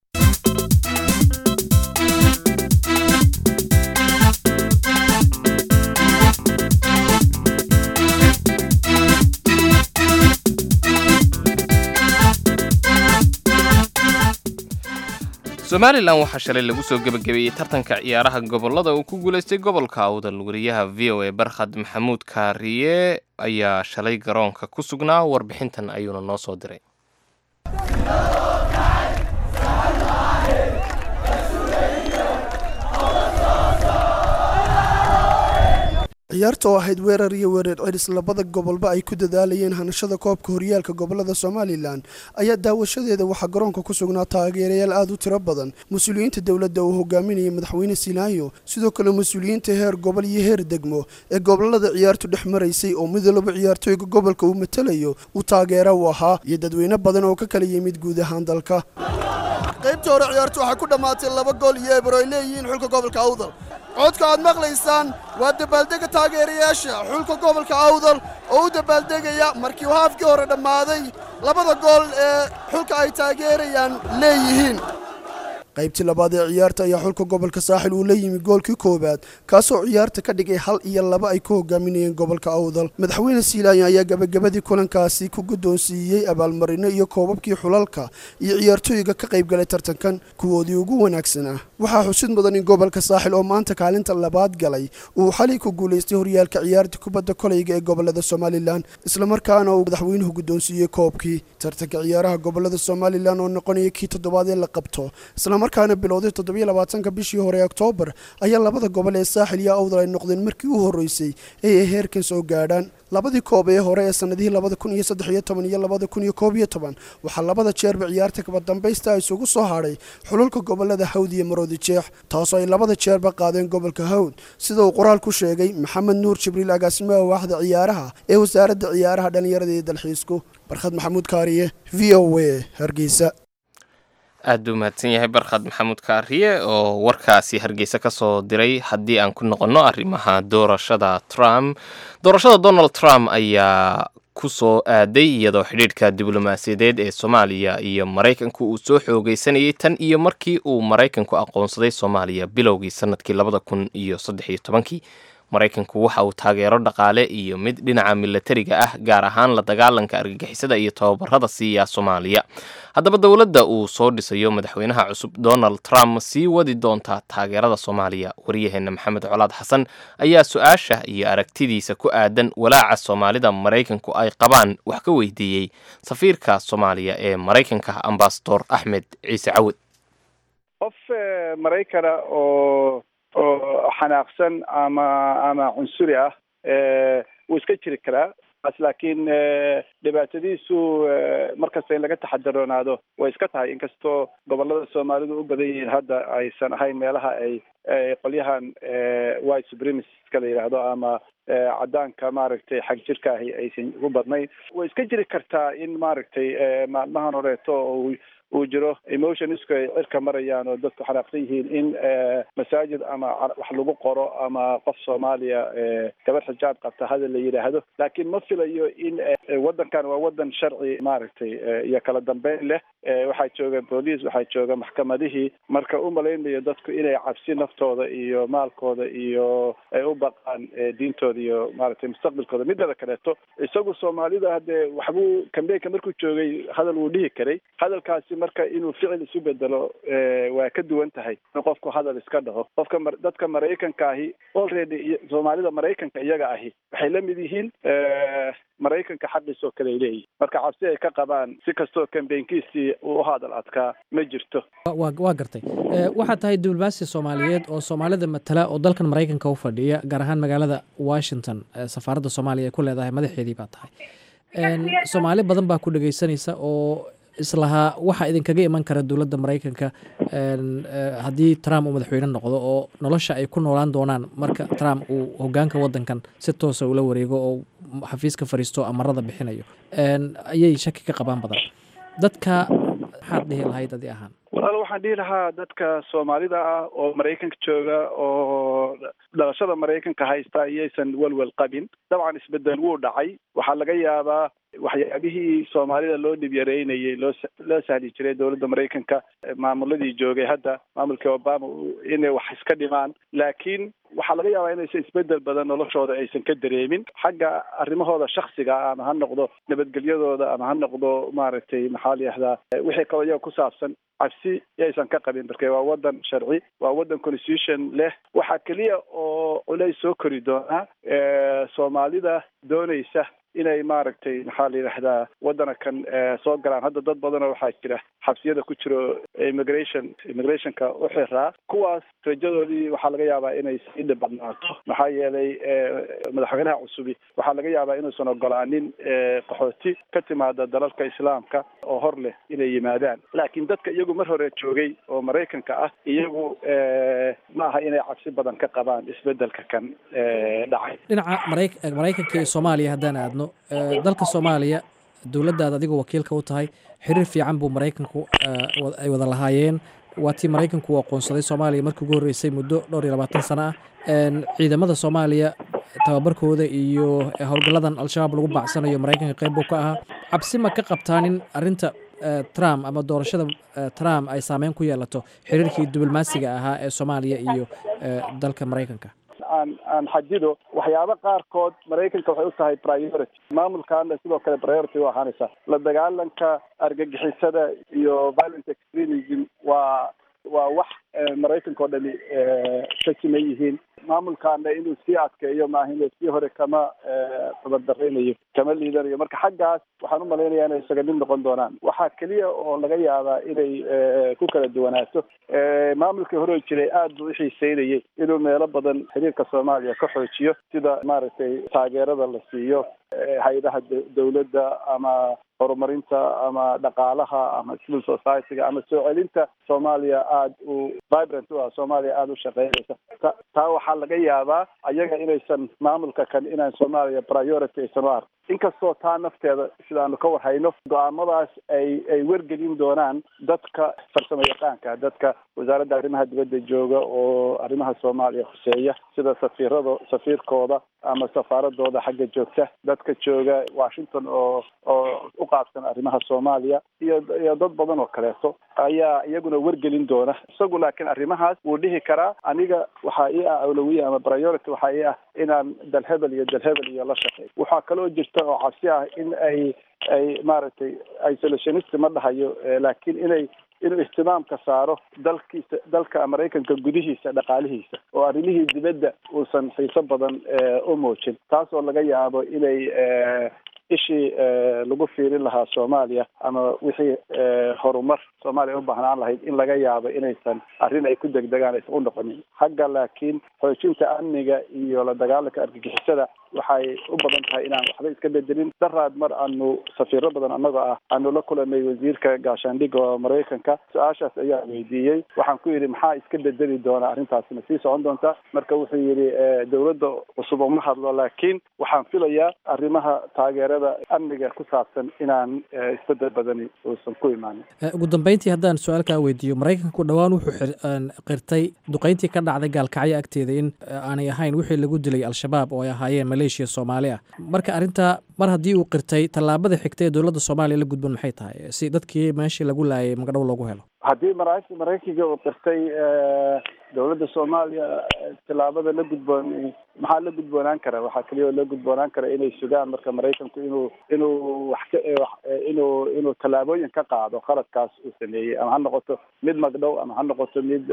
somalilan waxaa shalay lagu soo gebagabeeyey tartanka ciyaaraha gobolada uu ku guulaystay gobolka awdal wariyaha v o a barkhad maxamuud kaariye ayaa shalay garoonka ku sugnaa warbixintan ayuuna noo soo diray ciyaarta oo ahayd weerar iyo weerar celis labada gobolba ay ku dadaalayeen hanashada koobka horyaalka gobolada somalilan ayaa daawashadeeda waxaa garoonka ku sugnaa taageerayaal aad u tiro badan mas-uuliyiinta dowladda uu hogaaminayay madaxweyne silaayo sidoo kale mas-uuliyiinta heer gobol iyo heer degmo ee gobolada ciyaartu dhex maraysay oo mid walba ciyaartooyga gobolka uu matalayo uu taageera u ahaa iyo dadweyne badan oo ka kala yimid guud ahaan dalka qaybta hore ciyaartu waxay ku dhammaatay laba gool iyo ebro ay leeyihiin xulka gobolka awdal codka aad maqlaysaan waa dabaaldega taageerayaasha xulka gobolka awdal oo u dabaaldegaya markii uu haafkii hore dhammaaday labada gool ee xulka ay taageerayaan leeyihiin qaybtii labaad ee ciyaarta ayaa xulka gobolka saaxil uu la yimi goolkii koowaad kaasoo ciyaarta ka dhigay hal iyo laba ay ku hogaaminayeen gobolka awdal madaxweyne siilaayan ayaa gabagabadii kulankaasi ku guddoonsiiyey abaalmarino iyo koobabkii xulalka iyo ciyaartooyga ka qaybgalay tartankan kuwoodii ugu wanaagsanaa waxaa xusid mudan in gobolka saaxil oo maanta kaalinta labaad galay uu xalay ku guulaystay horyaalka ciyaarta kubadda koleyga ee gobolada somalilan islamarkaana uu madaxweynuhu guddoonsiiyey koobkii tartanka ciyaaraha gobolada somalilan oo noqonaya kii toddobaad ee la qabto islamarkaana bilowday toddobiyo labaatanka bishii hore ee oktoobar ayaa labada gobol ee saaxil iyo awdal ay noqdeen markii u horreysay ee ay heerkan soo gaadhaan labadii koob ee hore ee sanadihii labada kun iyo saddex iyo toban iyo labada kun iyo koob iyo toban waxaa labada jeerba ciyaarta kabadambaysta isugu soo hadhay xululka gobolada hawd iyo maroodi jeex taasoo ay labada jeerba qaadeen gobolka hawd sida uu qoraal ku sheegay maxamed nuur jibriil agaasimaha waaxda ciyaaraha ee wasaaradda ciyaaraha dhallinyarada iyo dalxiisku barkhad maxamuud kaariye v o a hargeysa aad buu mahadsan yahay barkhad maxamuud kaariye oo warkaasi hargeysa ka soo diray haddii aan ku noqonno arrimaha doorashada trump doorashada donald trump ayaa ku soo aaday iyadoo xidhiidhka diblomaasiyadeed ee soomaaliya iyo maraykanku uu soo xoogeysanayay tan iyo markii uu maraykanku aqoonsaday soomaaliya bilowgii sanadkii labada kun iyo saddex iyo tobankii maraykanku waxa uu taageero dhaqaale iyo mid dhinaca milatariga ah gaar ahaan la dagaalanka argagixisada iyo tababarada siiya soomaaliya haddaba dowladda uu soo dhisayo madaxweynaha cusub donald trump sii wadi doontaa taageerada soomaaliya waryaheena maxamed colaad xasan ayaa su-aasha iyo aragtidiisa ku aadan walaaca soomaalida maraykanku ay qabaan wax ka weydiiyey safiirka soomaaliya ee maraykanka ambasador axmed ciise cawad qof maraykana oo oo xanaaqsan ama ama cunsuri ah wuu iska jiri karaa as laakiin dhibaatadiisu markasta in laga taxadaroonaado way iska tahay inkastoo gobolada soomaalidu u badan yihiin hadda aysan ahayn meelaha ay qolyahan white supremaciska la yidhaahdo ama caddaanka maaragtay xag jirka ahi aysan ugu badnayn way iska jiri kartaa in maaragtay maalmahan horeeto oo uu jiro emotionsku ay cirka marayaan oo dadku xanaaqsan yihiin in masaajid ama wax lagu qoro ama qof soomaaliya gabar xijaab qabta hadal la yidhaahdo laakiin ma filayo in waddankan waa waddan sharci maaragtay iyo kala dambeyn leh waxaa jooga booliis waxaa jooga maxkamadihii marka u malaynayo dadku inay cabsi naftooda iyo maalkooda iyo ay u baqaan diintooda iyo maaragtay mustaqbalkooda midada kaleeto isagu soomaalida haddee waxbuu kambeynka markuu joogay hadal wuu dhihi karay hadalkaasi marka inuu ficil isu bedelo waa ka duwan tahay in qofku hadal iska dhaho qofka dadka maraykanka ahi already soomaalida maraykanka iyaga ahi waxay la mid yihiin maraykanka xaqiis oo kale ay leeyihin marka cabsi ay ka qabaan si kastoo kambeynkiisii uu u hadal adkaa ma jirto waa gartay waxaad tahay diblomaasi soomaaliyeed oo soomaalida matala oo dalkan maraykanka u fadhiya gaar ahaan magaalada washington safaaradda soomaaliya ay ku leedahay madaxeedii baa tahay soomaali badan baa ku dhegeysanaysa oo islahaa waxaa idinkaga iman kara dowladda maraykanka haddii trump uu madaxweyne noqdo oo nolosha ay ku noolaan doonaan marka trump uu hogaanka wadankan si toosa ula wareego oo xafiiska fariisto amarada bixinayo ayay shaki ka qabaan badan dadka maxaad dhihi lahayd adi ahaan walaal waxaan dhihi lahaa dadka soomaalida ah oo maraykanka jooga oo dhalashada maraykanka haysta iyaysan welwel qabin dabcan isbedel wuu dhacay waxaa laga yaabaa waxyaabihii soomaalida loo dhib yareynayay loo loo sahli jiray dowladda maraykanka maamuladii joogay hadda maamulkii obama inay wax iska dhimaan laakiin waxaa laga yaabaa inaysan isbedel badan noloshooda aysan ka dareemin xagga arrimahooda shaksiga ah ama ha noqdo nabadgelyadooda ama ha noqdo maaragtay maxaa la yihahdaa wixii kaloo iyaga ku saabsan cabsi yaysan ka qabin marka waa wadan sharci waa wadan constitution leh waxaa keliya oo culays soo kori doonaa soomaalida doonaysa inay maaragtay maxaa la yidhahdaa waddana kan soo galaan hadda dad badanoo waxaa jira xabsiyada ku jiro immigration immigrationka u xiraa kuwaas rajadoodii waxaa laga yaabaa inay sii dhibadnaato maxaa yeelay madaxweynaha cusubi waxaa laga yaabaa inuusan ogolaanin qaxooti ka timaada dalalka islaamka oo hor leh inay yimaadaan laakiin dadka iyagu mar hore joogay oo maraykanka ah iyagu ma aha inay cabsi badan ka qabaan isbedelka kan dhacay dhinaca maraykanka iyo soomaaliya haddaan aadno dalka soomaaliya dowladdaad adigoo wakiilka u tahay xiriir fiican buu maraykanku ay wada lahaayeen waa tii maraykanku uu aqoonsaday soomaaliya markii ugu horreysay muddo dhowr iyo labaatan sano ah ciidamada soomaaliya tababarkooda iyo howlgalladan al-shabaab lagu bacsanayo maraykanka qayb buu ka ahaa cabsi ma ka qabtaan in arrinta trump ama doorashada trump ay saameyn ku yeelato xiriirkii diblomaasiga ahaa ee soomaaliya iyo dalka maraykanka aan aan xajido waxyaabo qaarkood maraykanka waxay u tahay priority maamulkaana sidoo kale priority u ahaanaysa la dagaalanka argagixisada iyo violent extremism waa waa wax maraykanka oo dhami ka siman yihiin maamulkaana inuu sii adkeeyo maaha sii hore kama tabadaraynayo kama liidanayo marka xaggaas waxaan u malaynayaa inay isaga mid noqon doonaan waxaa keliya oo laga yaabaa inay ku kala duwanaato maamulkii hore jiray aad buu uxiiseynayay inuu meelo badan xiriirka soomaaliya ka xoojiyo sida maaragtay taageerada la siiyo hay-adaha dawladda ama horumarinta ama dhaqaalaha ama civil society-ga ama soo celinta soomaaliya aada u vibrant u ah soomaaliya aada u shaqeynaysa ta taa waxaa laga yaabaa ayaga inaysan maamulka kan inaan soomaaliya priority aysan u ark inkastoo taa nafteeda sidaanu ka warhayno go-aamadaas ay ay wargelin doonaan dadka farsamo yaqaanka dadka wasaaradda arrimaha dibadda jooga oo arrimaha soomaaliya khuseeya sida safiirado safiirkooda ama safaaradooda xagga joogta dadka jooga washington oo oo u qaabsan arrimaha soomaaliya iyo iyo dad badan oo kaleeto ayaa iyaguna wargelin doona isagu laakiin arrimahaas wuu dhihi karaa aniga waxaa ii ah awlawiya ama priority waxaa ii ah inaan dalhebel iyo dalhebel iyo la shaqeey waxaa kaloo jirta oo cabsi ah in ay ay maaragtay isolationist ma dhahayo laakiin inay inuu ihtimaamka saaro dalkiisa dalka maraykanka gudihiisa dhaqaalihiisa oo arrimihii dibadda uusan xiiso badan u muujin taas oo laga yaabo inay ishii lagu fiirin lahaa soomaaliya ama wixii horumar soomaaliya u baahnaan lahayd in laga yaabo inaysan arrin ay ku degdegaan aysan u noqonin xagga laakiin xoojinta amniga iyo la dagaalanka argagixisada waxay u badan tahay inaan waxba iska bedelin daraad mar aanu safiiro badan annagoo ah aanu la kulanay wasiirka gaashaandhigga oo maraykanka su-aashaas ayaa weydiiyey waxaan ku yidhi maxaa iska bedeli doona arrintaasina sii socon doonta marka wuxuu yidhi dawladda cusub uma hadlo laakiin waxaan filayaa arrimaha taageerada amniga ku saabsan inaan isbedel badani uusan ku imaanin ugu dambeyntii haddaan su-aal kaa weydiiyo maraykanku dhowaan wuxuu qirtay duqeyntii ka dhacday gaalkacyo agteeda in aanay ahayn wixii lagu dilay al-shabaab oo ay ahaayeen maleeshiya soomaali ah marka arrintaa mar haddii uu qirtay tallaabada xigta ee dowladda soomaaliya la gudban maxay tahay si dadkii meeshii lagu laayay magdhow loogu helo haddii mara maraykanka uu qirtay dowladda soomaaliya tillaabada la gudboon maxaa la gudboonaan kara waxaa keliya oo la gudboonaan kara inay sugaan marka maraykanku inuu inuu wax ka inuu inuu tallaabooyin ka qaado khaladkaas uu sameeyey ama ha noqoto mid magdhow ama ha noqoto mid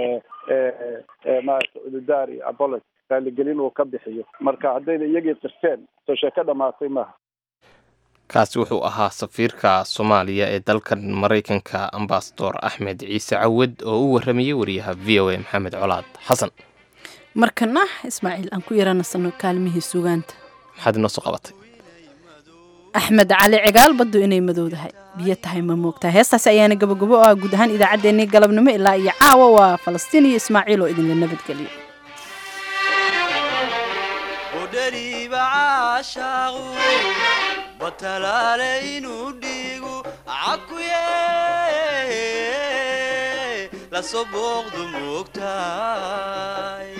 maarata ududaar iyo abolos raaligelin uu ka bixiyo marka haddayna iyagii qirteen soo sheeko dhamaatay maaha kaasi wuxuu ahaa safiirka soomaaliya ee dalkan maraykanka ambasador axmed ciise cawad oo u waramayey wariyaha v o a maxamed colaad xasan markana ismaaciil aan ku yaranasano kaalmihii sugaanta maxaad inoo soo qabatay axmed cali cigaal baddu inay madowdahay biyo tahay ma moogtahay heestaasi ayaana gabagabo oo ah guud ahaan idaacaddeenii galabnimo ilaa iyo caawa waa falastiin iyo ismaaciil oo idinla nabadgeliyo batalaale inuu dhiigu cakuye lasoo booqdu moogtahay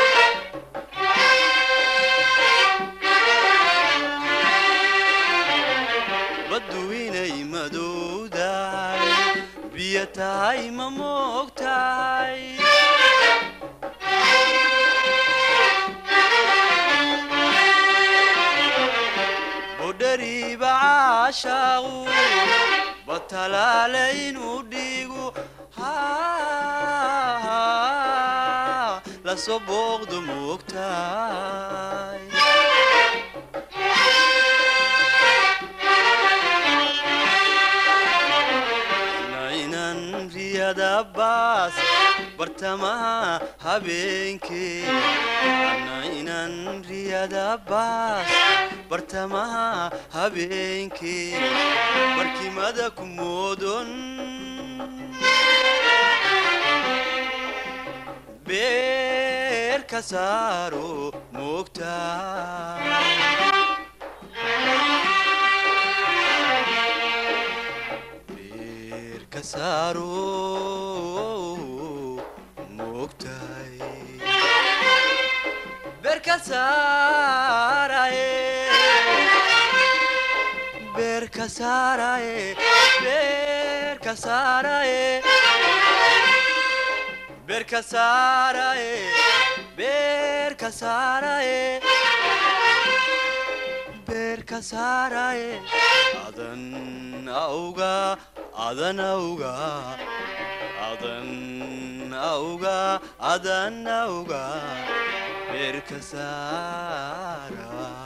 baddu inay madowdahay biyo tahay ma moogtahay budhariiba caashaaqu batalaale inuu dhiigu lasoo booqdu moogtahay nainan riyada baas bartamaha habeenkee nainan riyada baas bartamaha habeenkee barkimada ku moodon beer ka saaro moogtaa kasaro moogtahay beerka saaraye beerka saaraye beerka saaraye beerka saaraye beerka saaraye beerka saaraye adan auga adan auga adan auga adan auga beerka saara